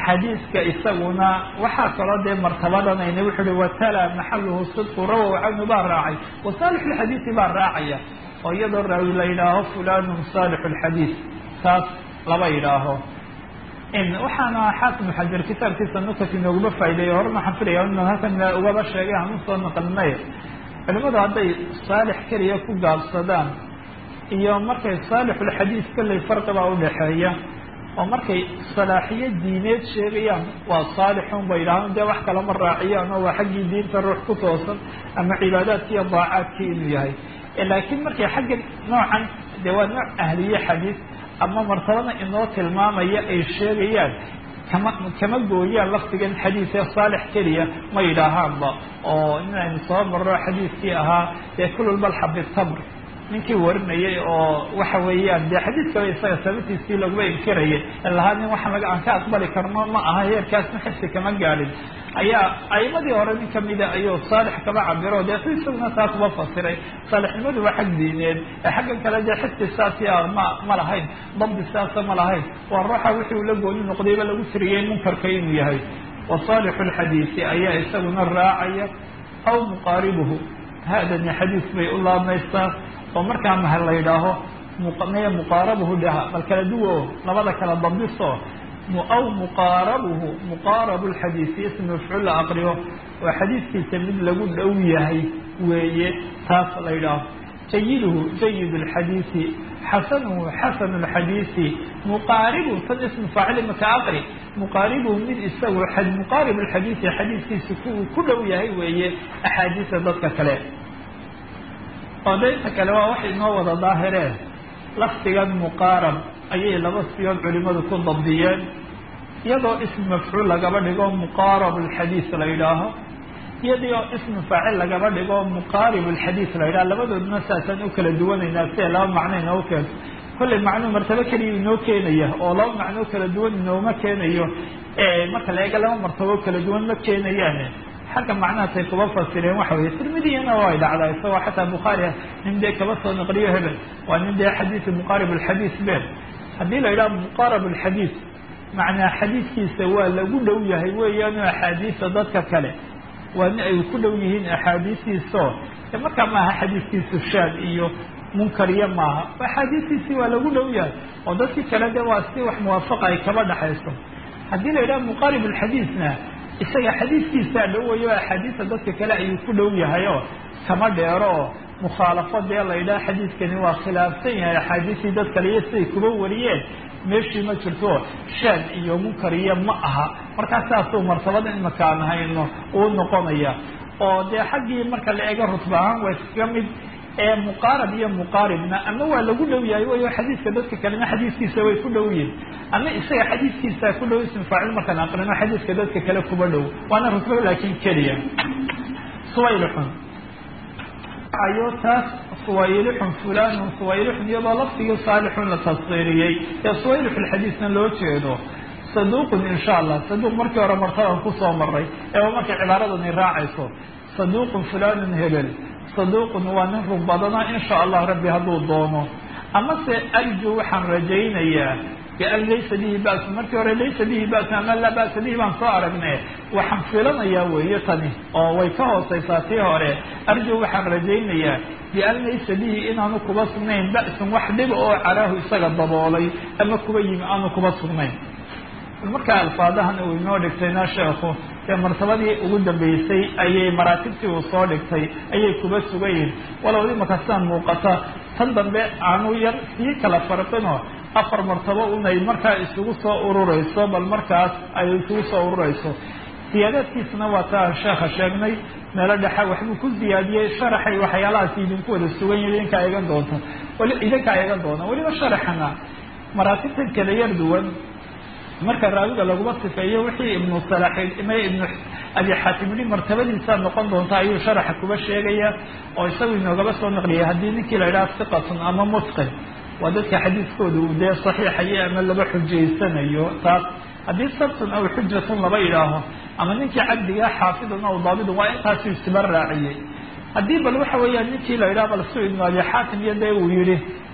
[SPEAKER 1] xadiiska isaguna waxaa kaloo dee martabadanayna wuxuu uhi watala maxaluhu sidqu rawow canhu baa raacay wa saalix lxadiisi baa raacaya oo iyadoo raawi la yidhaaho fulanun saalixu lxadiis taas laba yidhaaho waxaana xaakim xajar kitaabkiisa nukat inooguma faa'ideeya horena waxaan filaya inaan halkan ugaba sheegay aan usoo naqlinay culimadu hadday saalix keliya ku gaabsadaan iyo markay saalixulxadiis kolley farqibaa udhaxeeya oo markay salaaxiyo diineed sheegayaan waa saalixun bay yidhahaan dee wax kalama raaciyaan oo waa xaggii diinta ruux ku toosan ama cibaadaadkii iyo daacaadkii inuu yahay laakiin markay xagga noocan dee waa nooc ahliye xadiis ama martabada inoo tilmaamaya ay sheegayaan kama kama gooyaan lafdigan xadiidee saalix keliya ma yidhaahaanba oo inaynu soo marro xadiidkii ahaa dee kulul balxa bitabr ninkii warinayay oo waxa weeyaan dee xadiidkaba isaga sababtiisii laguma inkirayay lahaa nin waxaan laga aan ka aqbali karno ma aha heerkaasna xifsi kama gaadhin ayaa aimadii hore nin kamida ayuu saalix kaba cabiro dee si isaguna taa kuba fasiray saalixnimadu waa xag diineed ee xaggan kale dee xifsi saasi a ma ma lahayn dabdi saasa ma lahayn waa ruuxa wixii uu la gooni noqdayba lagu tiriyay munkarka inuu yahay wa saalixu lxadiisi ayaa isaguna raacaya aw muqaaribuhu haadani xadiis bay u laabmaysaa oo markaa maha la yidhaaho meye muqaarabuhu dhaha bal kala duwo labada kala dambiso aw muqaarabuhu muqaarabu lxadiisi ism mafcuul la aqriyo oo xadiidkiisa mid lagu dhow yahay weeye taas la yidhaaho jayiduhu jayid lxadiisi xasanuhu xasanu lxadiisi muqaaribu tan ismu faacili maka aqri muqaaribuhu mid isagu muqaarib lxadiisi xadiidkiisa kuuu ku dhow yahay weeye axaadiisa dadka kale oo daynta kale waa waxay inoo wada daahireen lafdigan muqaarab ayay laba siyood culimadu ku dabdiyeen iyadoo ism mafcuul lagaba dhigo muqaarab alxadiis la yidhaaho iyadoo ismu faacil lagaba dhigo muqaarib alxadiis la yidhaho labadooduna saasaan u kala duwanaynaa si ay laba macno inoo keento kollay macnuu martabo keliya inoo keenaya oo laba macnoo kala duwan inooma keenayo marka la eega laba martabo kala duwan ma keenayaane xagga macnahaasay kuba fasireen waxa weye tirmidiyana way dhacdaa isagoo xataa bukhaari nin dee kaba soo naqliyo hebel waa nin dee xadiisi muqaarib alxadiis ben haddii la yidhaha muqaarab alxadiis macnaa xadiidkiisa waa lagu dhow yahay weeyaanu axaadiisa dadka kale waa nin ay ku dhow yihiin axaadiistiisao de markaa maaha xadiiskiisu shaad iyo munkariyo maaha axaadiistiisii waa lagu dhow yahay oo dadkii kale de waa si wax muwaafaqa ay kaba dhaxayso haddii la yidhaha muqaarib alxadiisna isaga xadiidkiisaa dhowayo axaadiisa dadka kale ayuu ku dhow yahay oo kama dheero oo mukhaalafo dee la yidhaha xadiidkani waa khilaafsan yahay axaadiistii dad kale iyo siday kuba wariyeen meeshii ma jirto shaad iyo munkar iyo ma aha markaa saasuu martabada imaka aan hayno uu noqonaya oo dee xaggii marka la eego rutba ahaan waa iskaga mid ee muqaarab iyo muqaaribna ama waa lagu dhow yahay wayo xadiidka dadka kalena xadiiskiisa way ku dhow yihin ama isaga xadiiskiisa ku dhow ism faacil markaan aqrino xadiidka dadka kale kuba dhow waana rutba laakin keliya suwaylixun ayo taas suwaylixun fulanun suwaylixun iyadoo laftigii saalixun la tasdiiriyey ee suwaylix lxadiisna loo jeedo saduuqun insha allah saduuq markii hore martaban kusoo maray ee markay cibaaradani raacayso saduuqun fulanun hebel saduuqun waa nin run badana insha allah rabbi hadduu doono amase arju waxaan rajaynayaa bian laysa bihi ba'su markii hore laysa bihi ba'su ama laa ba'sa bihi baan soo aragne waxaan filanayaa weeye tani oo way ka hooseysaa tii hore arju waxaan rajaynayaa bian laysa bihi inaanu kuba sugnayn ba'sun wax dhiba oo caraahu isaga daboolay ama kuba yimi aanu kuba sugnayn markaa alfaadahan uu inoo dhigtayna sheekhu dee martabadii ugu dambeysay ayay maraatibtii uu soo dhigtay ayay kuba sugayihin walow imaka sidaan muuqata tan dambe aanu yar sii kala farqino afar martabo unay markaa isugu soo urureyso bal markaas ay isugu soo urureyso siyaadaadkiisna waa taa sheekha sheegnay meelo dhexa waxbuu ku ziyaadiyey sharaxay waxyaalahaas idinku wada sugan yihi idinkaa eegan doonta wali idinkaa eegan doona weliba sharaxana maraatibtan kala yar duwan marka raawiga laguma sifeeyo wixii ibnu salaxid ima ibnu abi xaatim yihi martabadiisaa noqon doonta ayuu sharaxa kuba sheegaya oo isagu inoogaba soo naqliyay haddii ninkii la yidhaha siqatun ama mutqin waa dadka xadiiskooda uu dee saxiixayo ama laba xujaysanayo taas haddii sabtun aw xujatun laba yidhaaho ama ninkii cabdiga xaafidun aw daabidun waa intaasuu istiba raaciyey haddii bal waxa weeyaan ninkii la yidhaha bal su ibnu abi xaatim iyo dee uu yihi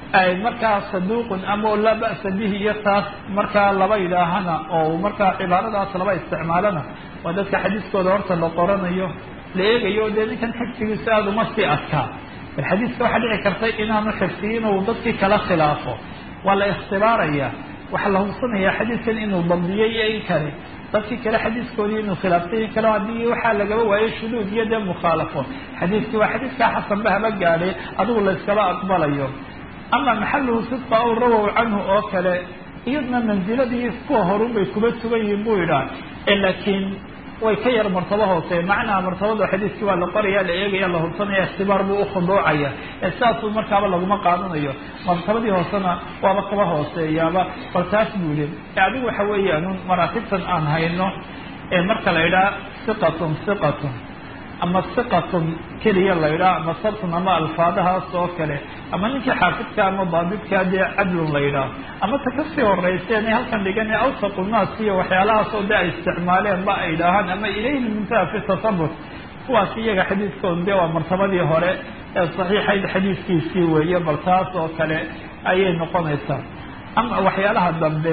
[SPEAKER 1] markaa saduuqun ama laa ba'sa bihi iyo taas markaa laba yidhaahana oo markaa cibaaradaas laba isticmaalana waa dadka xadiiskooda horta la qoranayo la eegayo dee ninkan xifdigiisa aada uma sii adkaa bal xadiiska waxaa dhici karta inaanu xifdiyin uu dadkii kala khilaafo waa la ikhtibaaraya waxaa la hubsanayaa xadiiskan inuu dabdiyey iyo in kale dadkii kale xadiiskoodii inuu khilaaftay in kale haddii waxaa lagaba waayo shuduud iyo dee mukhaalafo xadiiskii waa xadiiskaa xasanba haba gaadhay adigu la yskaba aqbalayo ama maxaluhu sidqa aw rawow canhu oo kale iyadna manziladii kuwa horun bay kuba sugan yihiin buu yidhaah laakiin way ka yar martabo hoose macnaha martabada xadiiskii waa la qoraya la eegaya la hubsanaya ikhtibaar buu ukhuduucaya sidaasuu markaaba laguma qaadanayo martabadii hoosena waaba kaba hooseeyaaba bal taas buu yihi adigu waxa weeyaan maraatibtan aan hayno marka la idhaha siqatun siqatun ama siqatun keliya la idhaha ama sabtun ama alfaadahaas oo kale ama ninkii xaafidka ama daabidka dee cadlun la yidhaah ama ta kasii horeyseen halkan dhigan awsaqu naas iyo waxyaalahaas oo de ay isticmaaleen ba ay idhaahaan ama ilayhi muntaha fi tasabut kuwaas iyaga xadiiskooda de waa martabadii hore ee saxiixayd xadiiskiisii weeye bal taas oo kale ayay noqonaysaa ama waxyaalaha dambe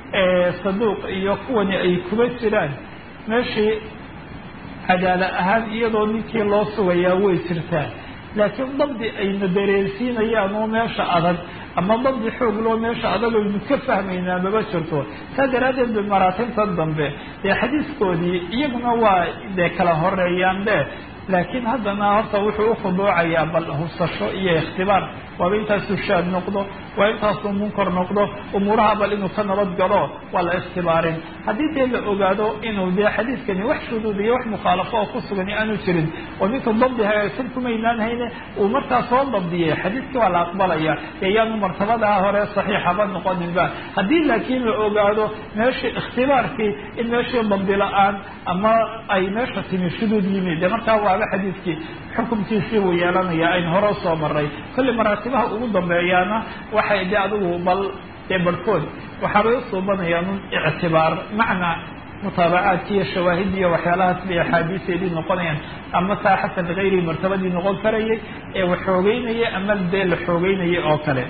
[SPEAKER 1] ee saduuq iyo kuwani ay kuba jiraan meeshii cadaala ahaan iyadoo ninkii loo sugayaa way jirtaa laakiin dabdi ayna dareensiinayaan oo meesha adag ama dabdi xoog loo meesha adag aynu ka fahmaynaa maba jirto saa daraaddeed ba maraatibtan dambe dee xadiiskoodii iyaguna waa dee kala horeeyaan de laakiin haddana horta wuxuu ukhuduucayaa bal hubsasho iyo ikhtibaar waaba intaasuu shaad noqdo waa intaasuu munkar noqdo umuuraha bal inuu ka nabad galo waa la ikhtibaarin haddii dee la ogaado inuu dee xadiiskani wax shuduud iyo wax mukhaalafo oo ku sugani aanu jirin oo ninka dabdi hagaagsan kumaynaan hayne uu markaa soo dabdiyay xadiiskii waa la aqbalaya dee yaanu martabadaa hore saxiixaba noqoninba haddii laakiin la ogaado meeshii ikhtibaarkii in meeshii dabdi la-aan ama ay meesha timi shuduud yimi dee markaa waaba xadiiskii xukumkiisii buu yeelanaya aynu hore usoo maray kolli maraatibaha ugu dambeeyaana waxay de adigu bal dee barhkood waxaabay usuubanayaan un ictibaar macnaa mutaabacaadki iyo shawaahiddi iyo waxyaalahaas bay axaadiiseedii noqonayaan ama saa xasan ligayrihi martabadii noqon karayay ee wax xoogeynaya ama dee la xoogeynaya oo kale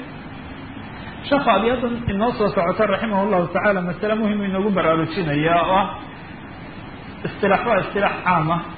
[SPEAKER 1] sheekhu abyadan inoo soo socota raximah llahu tacaala masale muhim inoogu baraarujinaya oo ah istilaax waa istilaax caam ah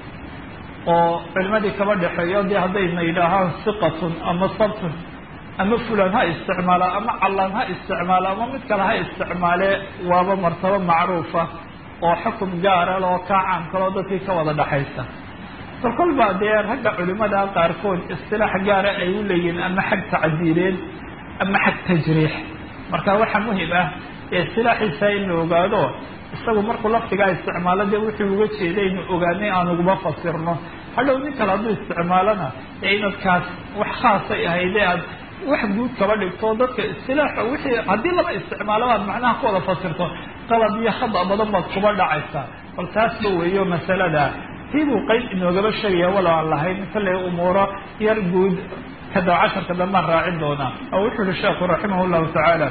[SPEAKER 1] oo culimadii kaba dhexeeyo dee haddayna yidhaahaan siqatun ama sabtun ama fulan ha isticmaala ama callaan ha isticmaala ama mid kale ha isticmaale waaba martabo macruufa oo xukum gaara loo kaa caam kaloo dadkii ka wada dhexaysa bal kolbaa dee ragga culimada qaarkood istilaax gaara ay u leeyihiin ama xag tacdiileed ama xag tajriix marka waxaa muhim ah ee istilaaxiisa in la ogaado isagu markuu lafdigaa isticmaalo dee wuxuu uga jeeday inu ogaanay aan uguma fasirno hadhow nin kale hadduu isticmaalona ee inadkaas wax khaasay ahayde aad wax guud kaba dhigto dadka istilaaxa wixii haddii laba isticmaalo aad macnaha ku wada fasirto qalab iyo khada badan baad kuba dhacaysaa bal taasba weeyo masalada tii buu qeyb inoogaba sheegaya walow aan lahayn kallay umuuro yar guud kada casharka dambaan raacin doonaa oo wuxuu yihi sheekhu raximah llahu tacaala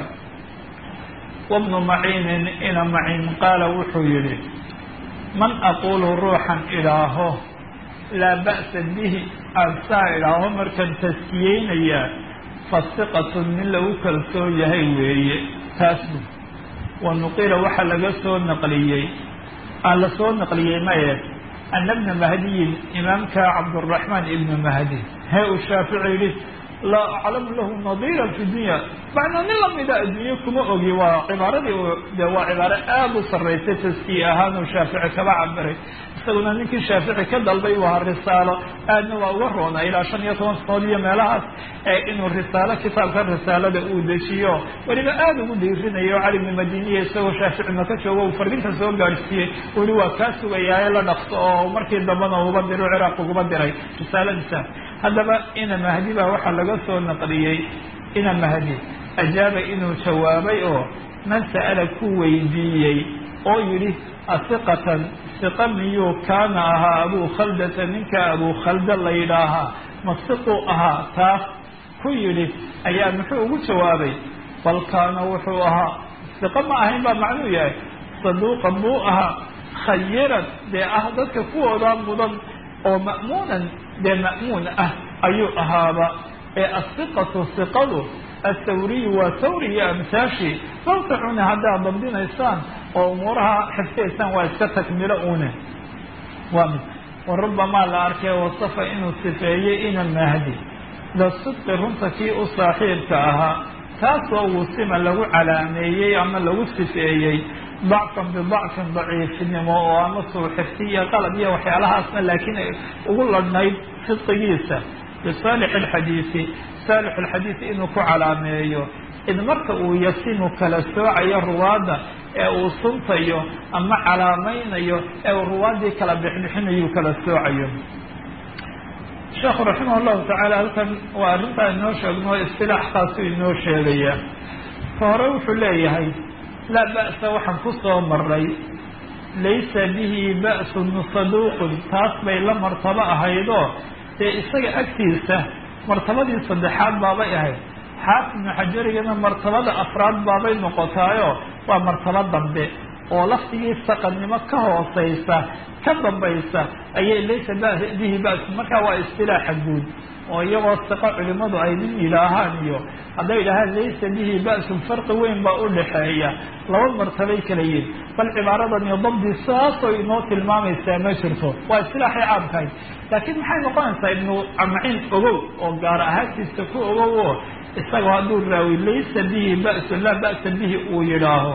[SPEAKER 1] wabnu maciinin ina maciin qaala wuxuu yihi man aqulu ruuxan idhaaho laa ba'sa bihi aan saa idhaaho markaan taskiyeynayaa fasiqatun min lagu kalsoon yahay weeye taas bu wa nuqila waxaa laga soo naqliyey aan la soo naqliyey maye ana bna mahdiyin imaamka cabduraxmaan ibnu mahdi hee uu shaafici yihi laa aclamu lahu nadiira fi dunya macnaa nin lamida adduunye kuma ogi waa cibaaradii de waa cibaaro aada u sarraysay taskiye ahaan uu shaafici kaba cabiray isaguna ninkii shaafici ka dalbay waa risaalo aadna waa uga roona ilaa shan iyo toban sanood iyo meelahaas ee inuu risaalo kitaabka risaalada uu dejiyo weliba aada ugu dhiirinayo cali bni madiniya isagoo shaafici maka joogo uu fardinta soo gaadhsiiyey uli waa kaa sugayaaye la dhaqso oo markii dambana uba diro ciraaq uguba diray risaaladiisa haddaba ina mahdi baa waxaa laga soo naqliyey ina mahdi ajaaba inuu jawaabay oo man sa'ala ku weydiiyey oo yidhi asiqatan siqa miyuu kaana ahaa abuu khaldata ninka abuu khalda la yidhaahaa masiquu ahaa taas ku yidhi ayaa muxuu ugu jawaabay bal kaana wuxuu ahaa siqa ma ahayn baa macnuu yahay saduuqan buu ahaa khayiran dee ah dadka kuwooda mudan oo ma'muunan dee ma'muun ah ayuu ahaaba ee asiqatu siqadu athawriyu waa thawri iyo amsaashi tawsacuna haddaad dabdinaysaan oo umuuraha xifdiyaysaan waa iska takmilo une waa mid warubamaa la arkay wasafa inuu sifeeyey ina mahdi lasidqi runta kii u saaxiibka ahaa taasoo wusima lagu calaameeyey ama lagu sifeeyey dacfan bidacfin daciifnimo oo ama suuxirti iyo qalab iyo waxyaalahaasna laakiin ugu ladhnayd sidqigiisa bisaalix alxadiisi saalix alxadiisi inuu ku calaameeyo id marka uu yasimu kala soocayo ruwaadda ee uu suntayo ama calaamaynayo ee uu ruwaaddii kala bixbixinayu kala soocayo sheekhu raximah allahu tacaala halkan waa arrintaa inoo sheegno istilaax kaasu inoo sheegaya ka hore wuxuu leeyahay laa ba'sa waxaan ku soo maray laysa bihi ba'sun saduuqun taas bay la martabo ahaydoo dee isaga agtiisa martabadii saddexaad baabay ahayd xaafid ibnu xajarigana martabada afraad baabay noqotaayo waa martabo dambe oo laftigii saqannimo ka hooseysa ka dambaysa ayay laysa bihi ba'sun markaa waa istilaaxa guud oo iyagoo siqo culimadu ay nin yidhaahaan iyo hadday yidhaahaan laysa bihi ba'sun farqi weyn baa u dhaxeeya laba martabay kala yihin bal cibaaradan iyo dabdi saasoo inoo tilmaamaysaa ma jirto waa istilaaxay caamkahay laakiin maxay noqonaysaa ibnu amaciin ogow oo gaar ahaantiisa ku ogow oo isagoo hadduu raawi laysa bihi ba'sun laa ba'sa bihi uu yidhaaho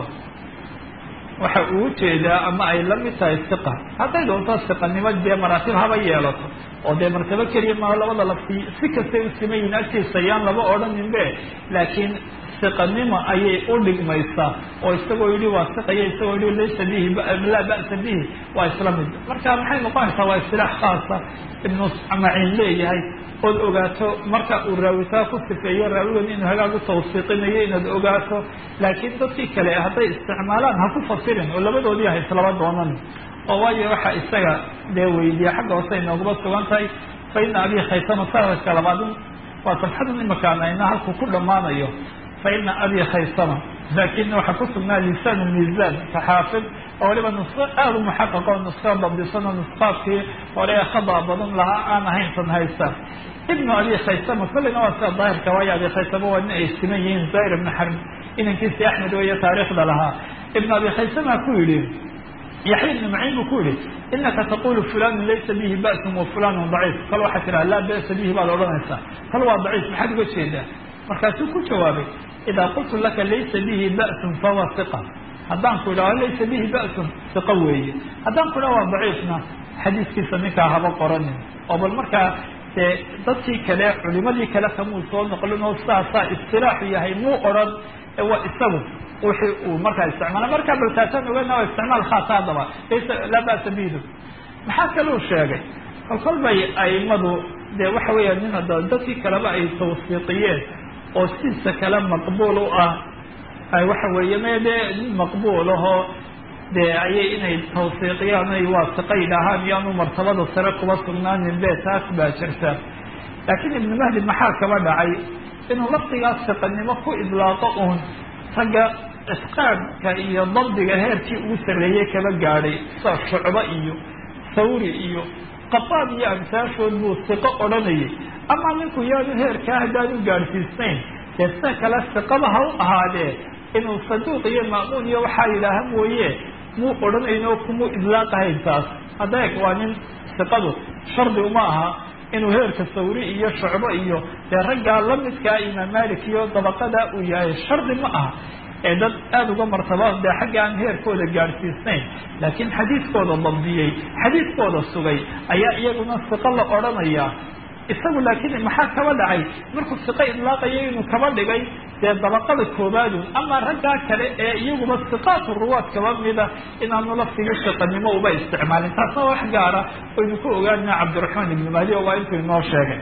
[SPEAKER 1] waxa uu jeedaa ama ay la mid tahay siqa hadday doonto siqanimo dee maraatib haba yeelato oo dee martabo keliya maa labada lafti si kastay u simayiin agtiisa yaan laba odhaninbe laakiin siqanimo ayay u dhigmaysaa oo isagoo yidhi waa siqaya isagoo yidhi laysa bihi laa ba'sa bihi waa isla mid marka maxay noqonaysaa waa istilaax khaasa ibnu maciin leeyahay ood ogaato marka uu raawitaa ku sifeeyo raawigan inuu hagaag u tawsiiqinayo inaad ogaato laakiin dadkii kale hadday isticmaalaan ha ku fasirin oo labadoodii ha islaba doonan oo waayo waxa isaga dee weydiya xagga hoose inoogaba sugan tahay fa ina abi khaysama saaska labaadin waa safxadan imakaan ayna halku ku dhammaanayo fa ina abi khaysama laakin waxaa ku sugnaa lisaan miisaan saxaafid oo waliba nusqo aada u muxaqaq oo nusqo dabdisano nusqaadkii hore ee khada badan lahaa aan ahayn tan haysta ibnu abi khaysama kolleyna waa sida daahirka waayo abi khaysama waa nin ay siman yihiin zahir ibnu xarb inankiisii axmed weeye taariikhda lahaa ibnu abi khaysama ku yidhi yaxya ibnu maciin buu ku yihi inaka taqulu fulanu laysa bihi ba'sun wa fulanu daciif kal waxaa tiraa laa ba'sa bihi baad odhanaysaa kal waa daciif maxaad uga jeedaa markaasuu ku jawaabay idaa qultu laka laysa bihi ba'sun fahuwa iqa haddaan ku idhaho laysa bihi ba'sun iqa weeye haddaan ku idhaho waa daciifna xadiiskiisa ninkaa haba qoranin oo bal markaa dee dadkii kale culimadii kale kamuu soo noqlin oo saasaa istilaaxu yahay muu odhan waa isagu wixii uu markaa isticmaala markaa bal taasaan ogana waa isticmaal khaasa haddaba laysa laa ba'sa bidu maxaa kaluu sheegay kol kol bay aimadu dee waxa weeya nin hadda dadkii kaleba ay tawsiiqiyeen oo siisa kale maqbuul u ah ay waxa weeye me dee nin maqbuul ahoo dee ayay inay tawsiiqiyaan ay waasiqa yidhaahaan iyaanu martabada sare kuba sugnaanin be taas baa jirta laakiin ibnu mahdi maxaa kaba dhacay inuu laftigaas siqanimo ku idlaaqo uun ragga isqaadka iyo dabdiga heerkii ugu sarreeyey kaba gaadhay sida shucbo iyo sawri iyo qabaad iyo amsaashood buu siqo odhanayay ama ninku yaanu heerkaa haddaan u gaadhsiisnayn dee sida kale siqaba ha u ahaadee inuu saduuq iyo ma'muun iyo waxaa yidhaaha mooye muu odhanayno kumuu idlaaqahayn taas adeeg waa nin siqadu shardi uma aha inuu heerka sawri iyo shucbo iyo dee raggaa lamidkaa imaam malik iyo dabaqada uu yahay shardi ma aha ee dad aada uga martaba dee xagga aan heerkooda gaadhsiisnayn laakiin xadiiskooda dabdiyey xadiiskooda sugay ayaa iyaguna siqo la odhanayaa isagu laakiin maxaa kaba dhacay markuu siqo idlaaqayo inuu kaba dhigay dee dabaqada koobaadu ama raggaa kale ee iyaguba siqaatu ruwaad kaba mida inaanu laftigii siqanimo uba isticmaalin taasna wax gaara aynu ku ogaanina cabdiraxmaan ibnu mahdi oo waa intuu inoo sheegay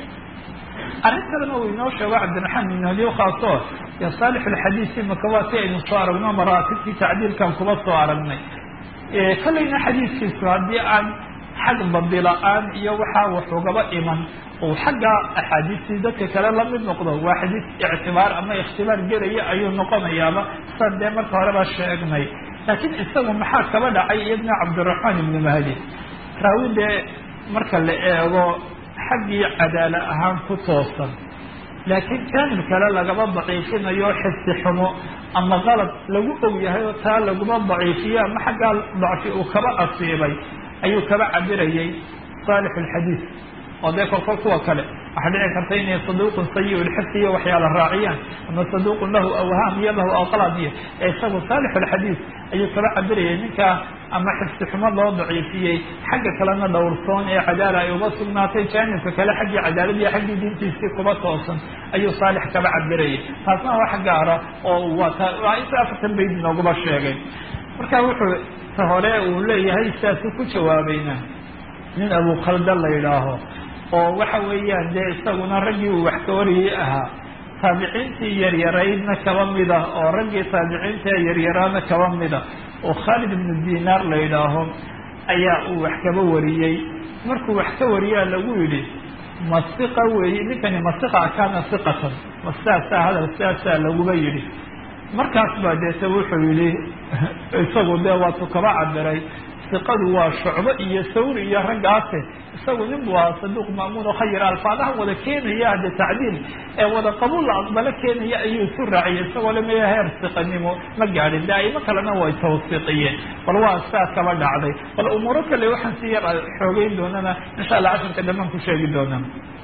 [SPEAKER 1] arrin kalena uu inoo sheego cabdiraxmaan ibnu mahdi khaaso yo saalix alxadiisi maka waa si aynu soo aragno maraatibtii tacdiilkan kuba soo aragnay kolleyna xadiiskiisu haddii aan xag badila-aan iyo waxaa waxugaba iman uu xagga axaadiistii dadka kale lamid noqdo waa xadiis ictibaar ama ikhtibaar gelaya ayuu noqonayaaba sa dee marka horeba sheegnay laakiin isagu maxaa kaba dhacay iyadna cabdiraxmaan ibnu mahdi raawi dee marka la eego xaggii cadaala ahaan ku toosan laakiin jaanib kale lagaba daciifinayo xifdi xumo ama qalad lagu og yahay oo taa laguma daciifiyo ama xaggaa dacfi uu kaba asiibay ayuu kaba cabirayay saalix alxadiid oo dee kolkol kuwa kale waxaa dhici karta inay saduuqun sayi lxifdi iyo waxyaala raaciyaan ama saduuqun lahu awhaam iyo lahu aqlad iyo ee isagu saalix alxadiid ayuu kaba cabirayay ninkaa ama xifdi xumo loo daciifiyey xagga kalena dhowrsoon ee cadaala ay uga sugnaatay jaanibka kale xaggii cadaaladiiyo xaggii diintiisii kuba toosan ayuu saalix kaba cabirayay taasna wax gaara oo waa inta afartan bayd noogaba sheegay marka wuxuu ta hore uu leeyahay sidaasuu ku jawaabayna nin abu khalda la yidhaaho oo waxa weeyaan dee isaguna raggii uu wax ka wariyey ahaa taabiciintii yaryaraydna kaba mida oo raggii taabiciinta yaryaraana kaba mida oo khaalid ibnu dinaar la yidhaaho ayaa uu wax kaba wariyey markuu wax ka wariyaa lagu yidhi masiqa weeye ninkani masiqa kaana siqatan ma sidaasaa hadal sidaasaa laguba yidhi markaas baa deete wuxuu yidhi isagu dee waatu kaba cabiray siqadu waa shucbo iyo sawri iyo raggaase isagu nin buu ahaa saduuq maamuun oo khayir alfaadaha wada keenaya hadde tacdiil ee wada qabuul la aqbalo keenaya ayuu isu raaciyay isagoo lamaya heer siqanimo ma gaadhin daa'imo kalena way tawsiiqiyeen bal waa sidaas kaba dhacday bal umuuro kale waxaan si yar xoogeyn doonana insha allah casharka dhamaan ku sheegi doona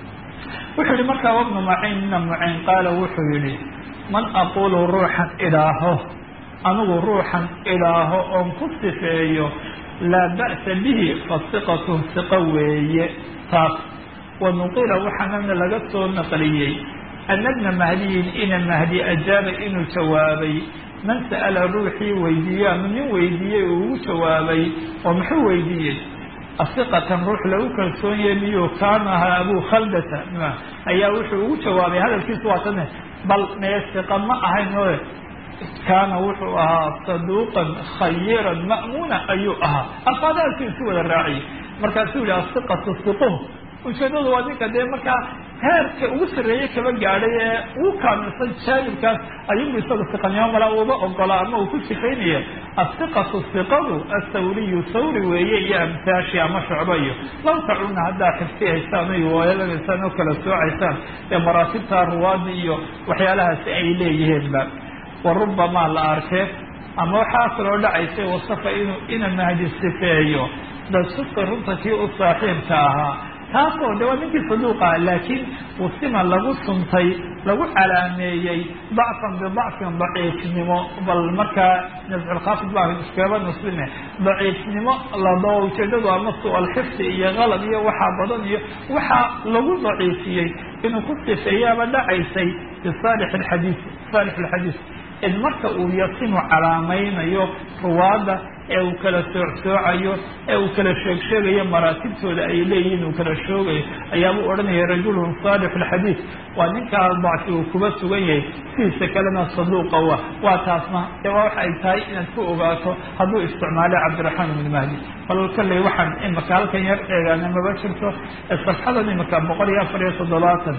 [SPEAKER 1] wuxuu yihi markaa wabnu macayn mina mucayn qaala wuxuu yihi man aqulu ruuxan idhaaho anigu ruuxan idhaaho oon ku sifeeyo laa ba'sa bihi fasiqatu siqo weeye taas wa nuqila waxaanana laga soo naqliyey ana bna mahdiyin ina mahdi ajaaba inuu jawaabay man sa'ala ruuxii weydiiye ama nin weydiiyey uu ugu jawaabay oo muxuu weydiiyey asiqatan ruux lagu kalsoon yahay miyuu kaana ahaa abu khaldata ayaa wuxuu ugu jawaabay hadalkiisu waa tane bal mee siqa ma ahayn oe kaana wuxuu ahaa saduuqan khayiran ma'muuna ayuu ahaa alfaadahaasuu isu wada raaciyay markaasuu yihi asiqatu siquh ujeedadu waa ninka dee markaa heerka ugu sarreeye kaba gaadhay ee ugu kaamilsan jaanibkaas ayubu isagu siqanimo mala uba ogola ama uu ku sifaynaya asiqatu siqadu asawriyu sawri weeye iyo amtaashi ama shucbo iyo law tacuna haddaa xifsihaysaan o weelanaysaan oo kala soocaysaan ee maraatibta ruwaadi iyo waxyaalahaasi ay leeyihiinba wa rubamaa la arkee ama waxaa kaloo dhacaysay wasafa inuu ina mahdi sifeeyo dasufka runta kii u saaxiibka ahaa taasoo de waa ninkii saduuqa laakiin usima lagu suntay lagu calaameeyey dacfan bidacfin daciifnimo bal markaa nasculkhaafid baa iskaba nusbine daciifnimo lado ujeedadu ama su-alxifdi iyo qalad iyo waxaa badan iyo waxaa lagu daciifiyey inuu ku sifeeyaaba dhacaysay bisaalix alxadiis saalix alxadiis id marka uu yasimu calaamaynayo ruwaadda ee uu kala soocsoocayo ee uu kala sheegsheegayo maraatibtooda ay leeyihiin uu kala shoogayo ayaabuu odhanaya rajulun saalix alxadiid waa ninkaa dacfi uu kuba sugan yahay sidiisa kalena saduuqa wa waa taasna ee waa waxa ay tahay inaad ku ogaato hadduu isticmaalay cabdiraxmaan ibn mahdi bal kalley waxaan imaka halkan yar eegaana maba jirto safxadan imaka boqol iyo afar iyo toddobaatan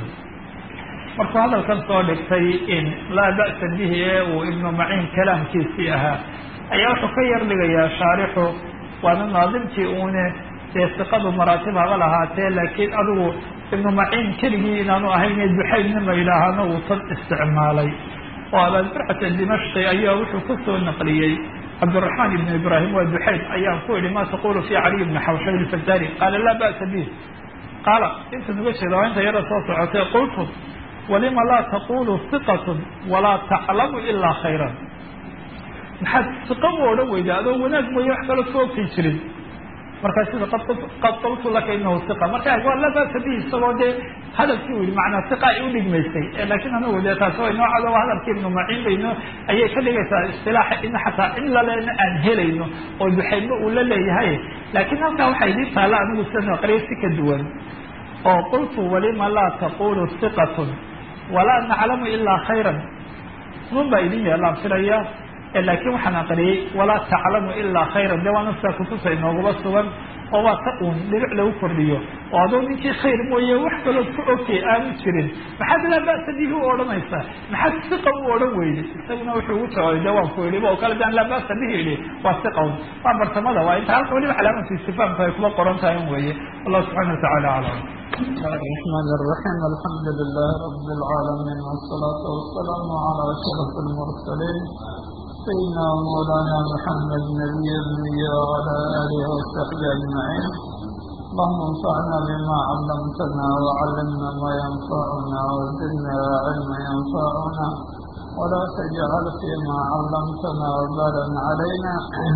[SPEAKER 1] markuu hadalkan soo dhigtay in laa ba'sa bihi ee uu ibnu maciin kalaamkiisii ahaa ayaa wuxuu ka yar dhigayaa shaarixu waana naadimkii uune dee siqadu maraatib haba lahaatee laakiin adigu ibnu maciin keligii inaanu ahayne duxaydnima yidhaahana uu tan isticmaalay oo abaadburcata dimashqi ayaa wuxuu ka soo naqliyey cabdiraxmaan ibn ibraahim waa duxayd ayaan ku idhi ma taqulu fi caliy bni xawshab ilfajari qaala laa ba'sa bih qaala inta nuga jeeda waa inta yara soo socotay qultu walima laa taqulu siqatun walaa taclamu ilaa khayran maxaad siqa u odhan weyda adoo wanaag mooye wax kalo ka ogtay jirin markaa sida qad qultu laka inahu siqa marka waa laa ba'sa bihi isagoo dee hadalkii u yihi macnaa siqa ay udhigmaysay laakiin anagu dee taasi way noocada waa hadalkii ibnu maciin bayno ayay ka dhigaysaa istilaaxa in xataa in lalena aan helayno oo duxaydba uu la leeyahay laakiin halkaa waxaa idin taalla anigu sida aqriya si ka duwan oo qultu walima laa taqulu siqatun walaa naclamu ilaa khayran nun baa idin yeelaan filaya laakiin waxaan aqriyey walaa taclamu ilaa khayra de waa naftaa kutusa inoogaba sugan oo waa ta uun dhinac lagu kordhiyo oo adoo ninkii khayr mooye wax kalood ku ogtay aanu jirin maxaad laa ba'sa bihi u odhanaysaa maxaad siqa u odhan weyday isaguna wuxuu ugu jawaabay de waan ku idhi oo kale daan laa ba'sa bihi idhi waa siqawn waa bartamada waa inta halka waliba calaamatu istifaamka ay kuba qoran tahay un weeye wallahu subxana watacala aclam
[SPEAKER 2] الرحمن الرحيم الحمد لله رب العالمين والصلاة والسلام على أشرف المرسلين سيدنا مولانا محمد نبي النبي وعلى آله وصحبه أجمعين اللهم انفعنا بما علمتنا وعلمنا ما ينفعنا وزدنا علما ينفعنا ولا تجعل فيما علمتنا وبالا علينا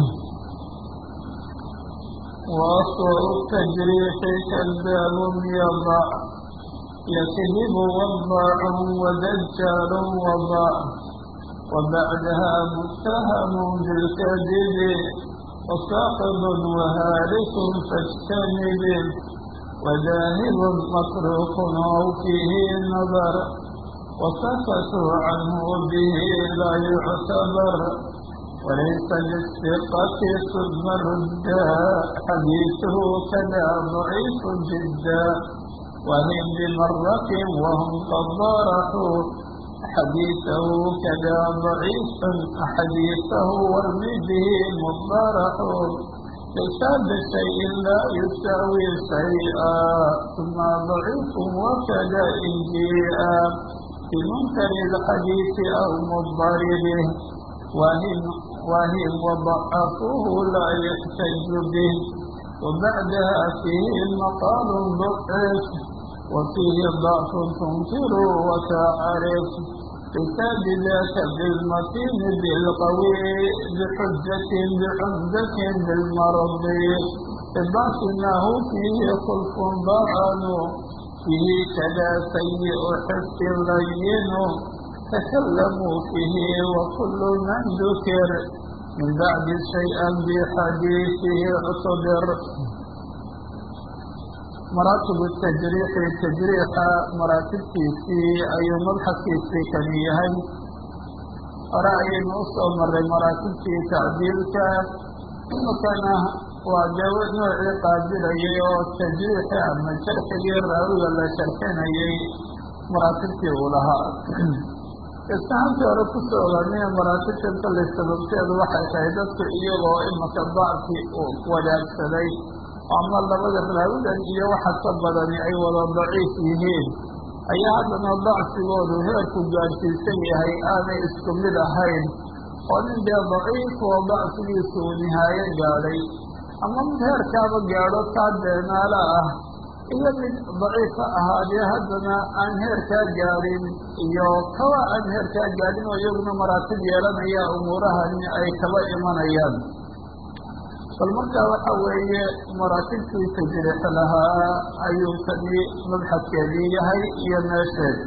[SPEAKER 2] وأسوأ التجريح كذاب يضع يكذب وضاع ودجال وضع وبعدها متهم بالكذب وساقط وهالك فاجتنب وذاهب متروك أو فيه نظر وسكتوا عنه به لا يعتبر وليس للثقة ثم ردا حديثه كذا ضعيف جدا وهم بمرة وهم قد ضارحوا حديثه كذا ضعيف حديثه وارمي به مضارح ليس بشيء لا يساوي شيئا ثم ضعيف وكذا إن جيء بمنكر الحديث أو مضطربه وهم وهم وضعفوه لا يحتج به وبعدها فيه مقال ضعف وفيه ضعف تنكر وتعرف كتاب ذاك بالمتين بالقوي بحجة بعمدة بالمرض باطنه فيه خلف ضعن فيه كذا سيء حس لين تكلموا فيه وكل من ذكر من بعد شيئا بحديثه اعتبر مراتب التجريح تجريح مراتب كيسي أي مبحث كيسي كان يهي رأي نصر مر مراتب في تعديلك كان وجو نوع قادر أيه التجريح أما شرح غير راوي ولا شرحين أيه مراتب في أولها istaxaabtii hore ku soo ogaanaya maraatibtanta la sababteedu waxay tahay dadku iyagoo imaka dacfi uu wadaagsaday ama labada raawidan iyo waxa ka badani ay wada daciif yihiin ayaa haddana dacfigoodu heerku gaadhsiisan yahay aanay isku mid ahayn oo nin dee daciif oo dacfigiisu uu nihaayo gaadhay ama mid heerkaaba gaadho taa beenaala ah iyo mid daciif ha ahaadee haddana aan heerkaa gaadhin iyo kawa aan heerkaa gaadhin oo iyaguna maraatib yeelanaya umuurahani ay kaba imanayaan bal markaa waxa weeye maraatibtii tajriix lahaa ayuu kani mabxadkeedii yahay iyo meesheed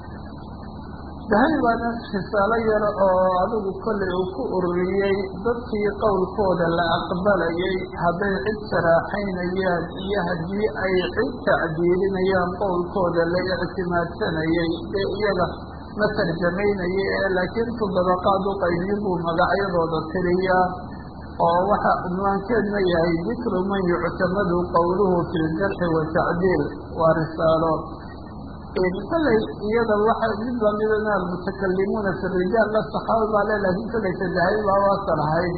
[SPEAKER 2] dahay baana risaalo yar oo adigu kollay uu ku ururiyey dadkii qowlkooda la aqbalayay hadday cid saraaxaynayaan iyo haddii ay cid tacdiilinayaan qowlkooda la ictimaadsanayay ee iyaga ma tarjamaynaya ee laakiin todobaqaad u qaybiyin buu magacyadooda tiriyaa oo waxa unwaankeedna yahay dikru man yuctamadu qowluhu fi ljarxi watacdiil waa risaalo kollay iyada waxa mid lamidana almutakalimuuna fi rijaal la saxaaba baa le laakiin kollay sadahay baa waasan ahayd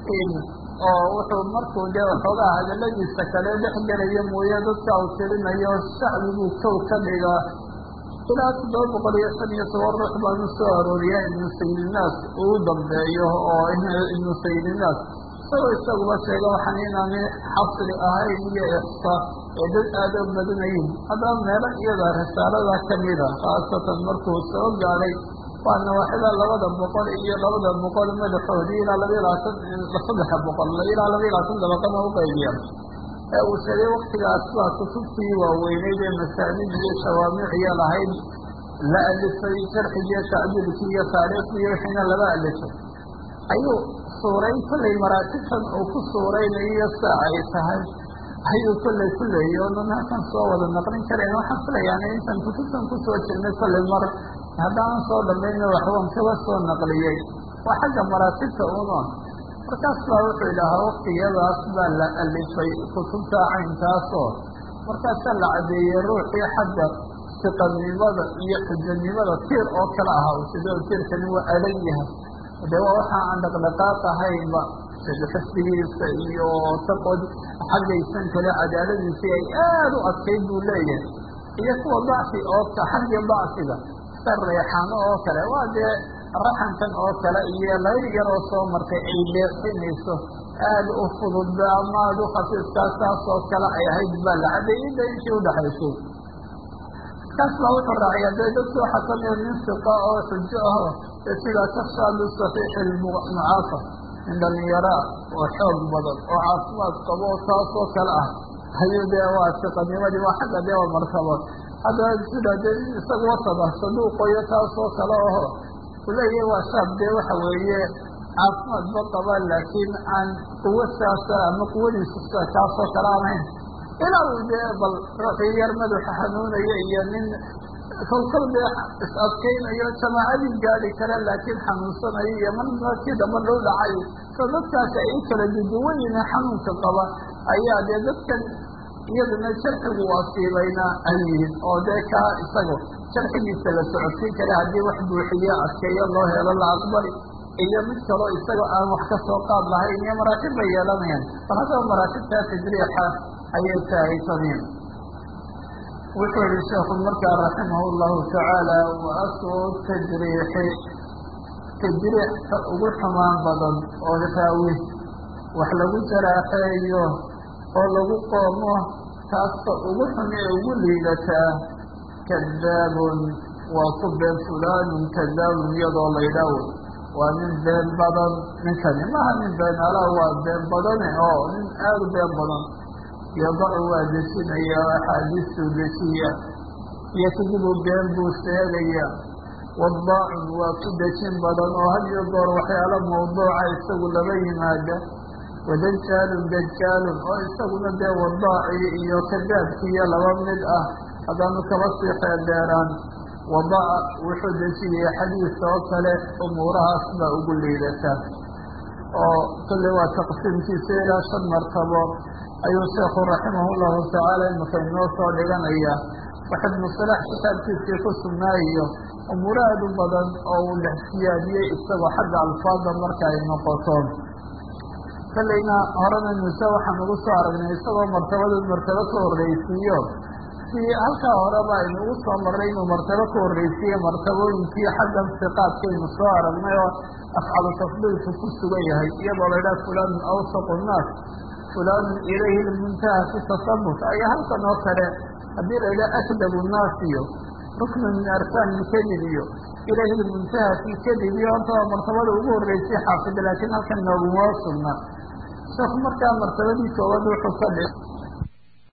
[SPEAKER 2] oo wuxuu markuu dee waxoogaa hadaladiisa kale dhex gelaya mooye dadka uu tirinayo shacbiguu kow ka dhiga ilaa toddoba boqol iyo shan iyo toban ruux baanu soo arooriyaa ibnu sayidinaas uu dambeeyo oo ibnu sayidinaas isagoo isaguba sheega waxaan inaani xasri ahayn iyo ixsa ee dad aada u badanayin haddaba meelo iyada risaalada kamida khaasatan markuu soo gaadhay waa nawaaxida labada boqol iyo labada boqol madaxoodii ilaa laba iyo labaatan saddexa boqol ilaa laba iyo labaatan dabaqana uqaybiya ee uu sheegay waktigaas baa kutubtii waaweyneyd ee masaanid iyo shawaamiciya lahayd la alifay sharxigiiyo tacdiilkii iyo taariikhdii wixiina laba alifay ayuu suuray kollay maraatibtan uu ku suuraynayo saa ay tahay ayuu kollay ku leeyay oonan halkan soo wada naqlin karayn waxaan filayaana intaan kutubtan kusoo jirnay kollay mar haddaanan soo dhamayna waxbaan kaba soo naqliyey waa xagga maraatibta una markaas baa wuxuu idhahaa waktiyadaas baa la alifay kutubta caynkaasoo markaasaa la cadeeyey ruuxii xagga siqanimada iyo xujanimada tiir oo kale ahaa sidoo tiirkani waa adag yahay dee waa waxa aan dhaqdhaqaaq ahaynba xifdigiisa iyo taqod xaggaysan kale cadaaladiisii ay aada u adkayd buu leeyahay iyo kuwa dacfi oo xagga dacfiga sa reexano oo kale waa dee raxankan oo kale iyo layr yar oo soo martay ay leexinayso aada u fududba ama aada u khafiifkaas taas oo kale ay ahayd baa la cadeeyey da intii udhaxaysay kaas baa wuxuu raaciyaa dee dadki waxaa kamida nin siqa oo xujo aho ee sidaa kashaadu saxiixi mucaafa nin dhalinyaraa oo xoog badan oo caafimaad qabo oo taas oo kale ah ayuu dee waa siqanimadii waa xagga dee waa martabo haddana sida dee isaga wasada saduuqoyo taas oo kale aho uleeyahay waa shaab dee waxa weeye caafimaad ba qaba laakiin aan quwo saasa ama quwadiisu kaasoo kale aanayn ilaa uu dee bal ruuxii yar madaxa xanuunaya iyo nin kolkol dee is adkaynayo jamaacadii gaadi kara laakiin xanuunsanayo iyo markii damba dhul dhacay so dadkaasi ay u kala duduwan yihiin xanuunka qaba ayaa dee dadkan iyaduna jarxigu asiibayna ay yihiin oo dee kaa isaga jarxigiisa la socodsiin kara haddii wax buuxiyo adkeeyo loo helo la aqbali iyo mid kaloo isagoo aan wax ka soo qaad lahayn iyo maraatib bay yeelanayaan bal haddaba maraatibtaa tajriixa ayay tahay tamiim wuxuu yihi sheekhu markaa raximah llahu tacaala wa aslu tajriixi tajriixka ugu xumaan badan oo raawi wax lagu jaraaxeeyo oo lagu qoomo taasta ugu xun ee ugu liidataa kadaabun waa ku been fulaanun kadaabun iyadoo laydhaawo waa nin been badan ninkani maha nin been alaa waa been badane oo nin aada u been badan yadacu waa dejinaya axaadiistuu dejiya yakdibu been buu sheegaya wadaacun waa ku dejin badan oo had iyo goor waxyaalo mawduuca isagu laba yimaada wadajaalun dajaalun oo isaguna dee wadaaci iyo kadaabkiiyo laba mid ah haddaanu kaba sii xeeldheeraan wadaca wuxuu dejiyay xadiis oo kale umuurahaas baa ugu liidata oo kulli waa taqsiimkiisa ilaa shan martabo ayuu sheekhu raximah llahu tacaala imaka inoo soo dhiganaya wax ibnu salax kitaabkiisii ku sugnaayiyo umuuro aada u badan oo uu dhex siyaadiyey isagoo xagga alfaada marka ay noqoto kallayna horena nuse waxaan ugu soo aragnay isagoo martabada martabo ka horreysiiyo si halkaa horeba aynugu soo marray inuu martabo ka horreysiiye martabooyinkii xaggan siqaadkaynu soo aragnay oo afcalu tafdiilku ku sugan yahay iyadoo la idhaha fulaanun awsaqu nnaas fulaanun ilayhi lmuntaha fi tasabut ayaa halkan oo kale haddii la idhaha akdabu nnaas iyo ruknu min arkaan ilkadib iyo ilayhi lmuntaha fi kadib iyo horta waa martabada ugu horreysay xaafida laakiin halkan nooguma sugna sheekhu markaa martabadii koowaad wuxuu ka dhig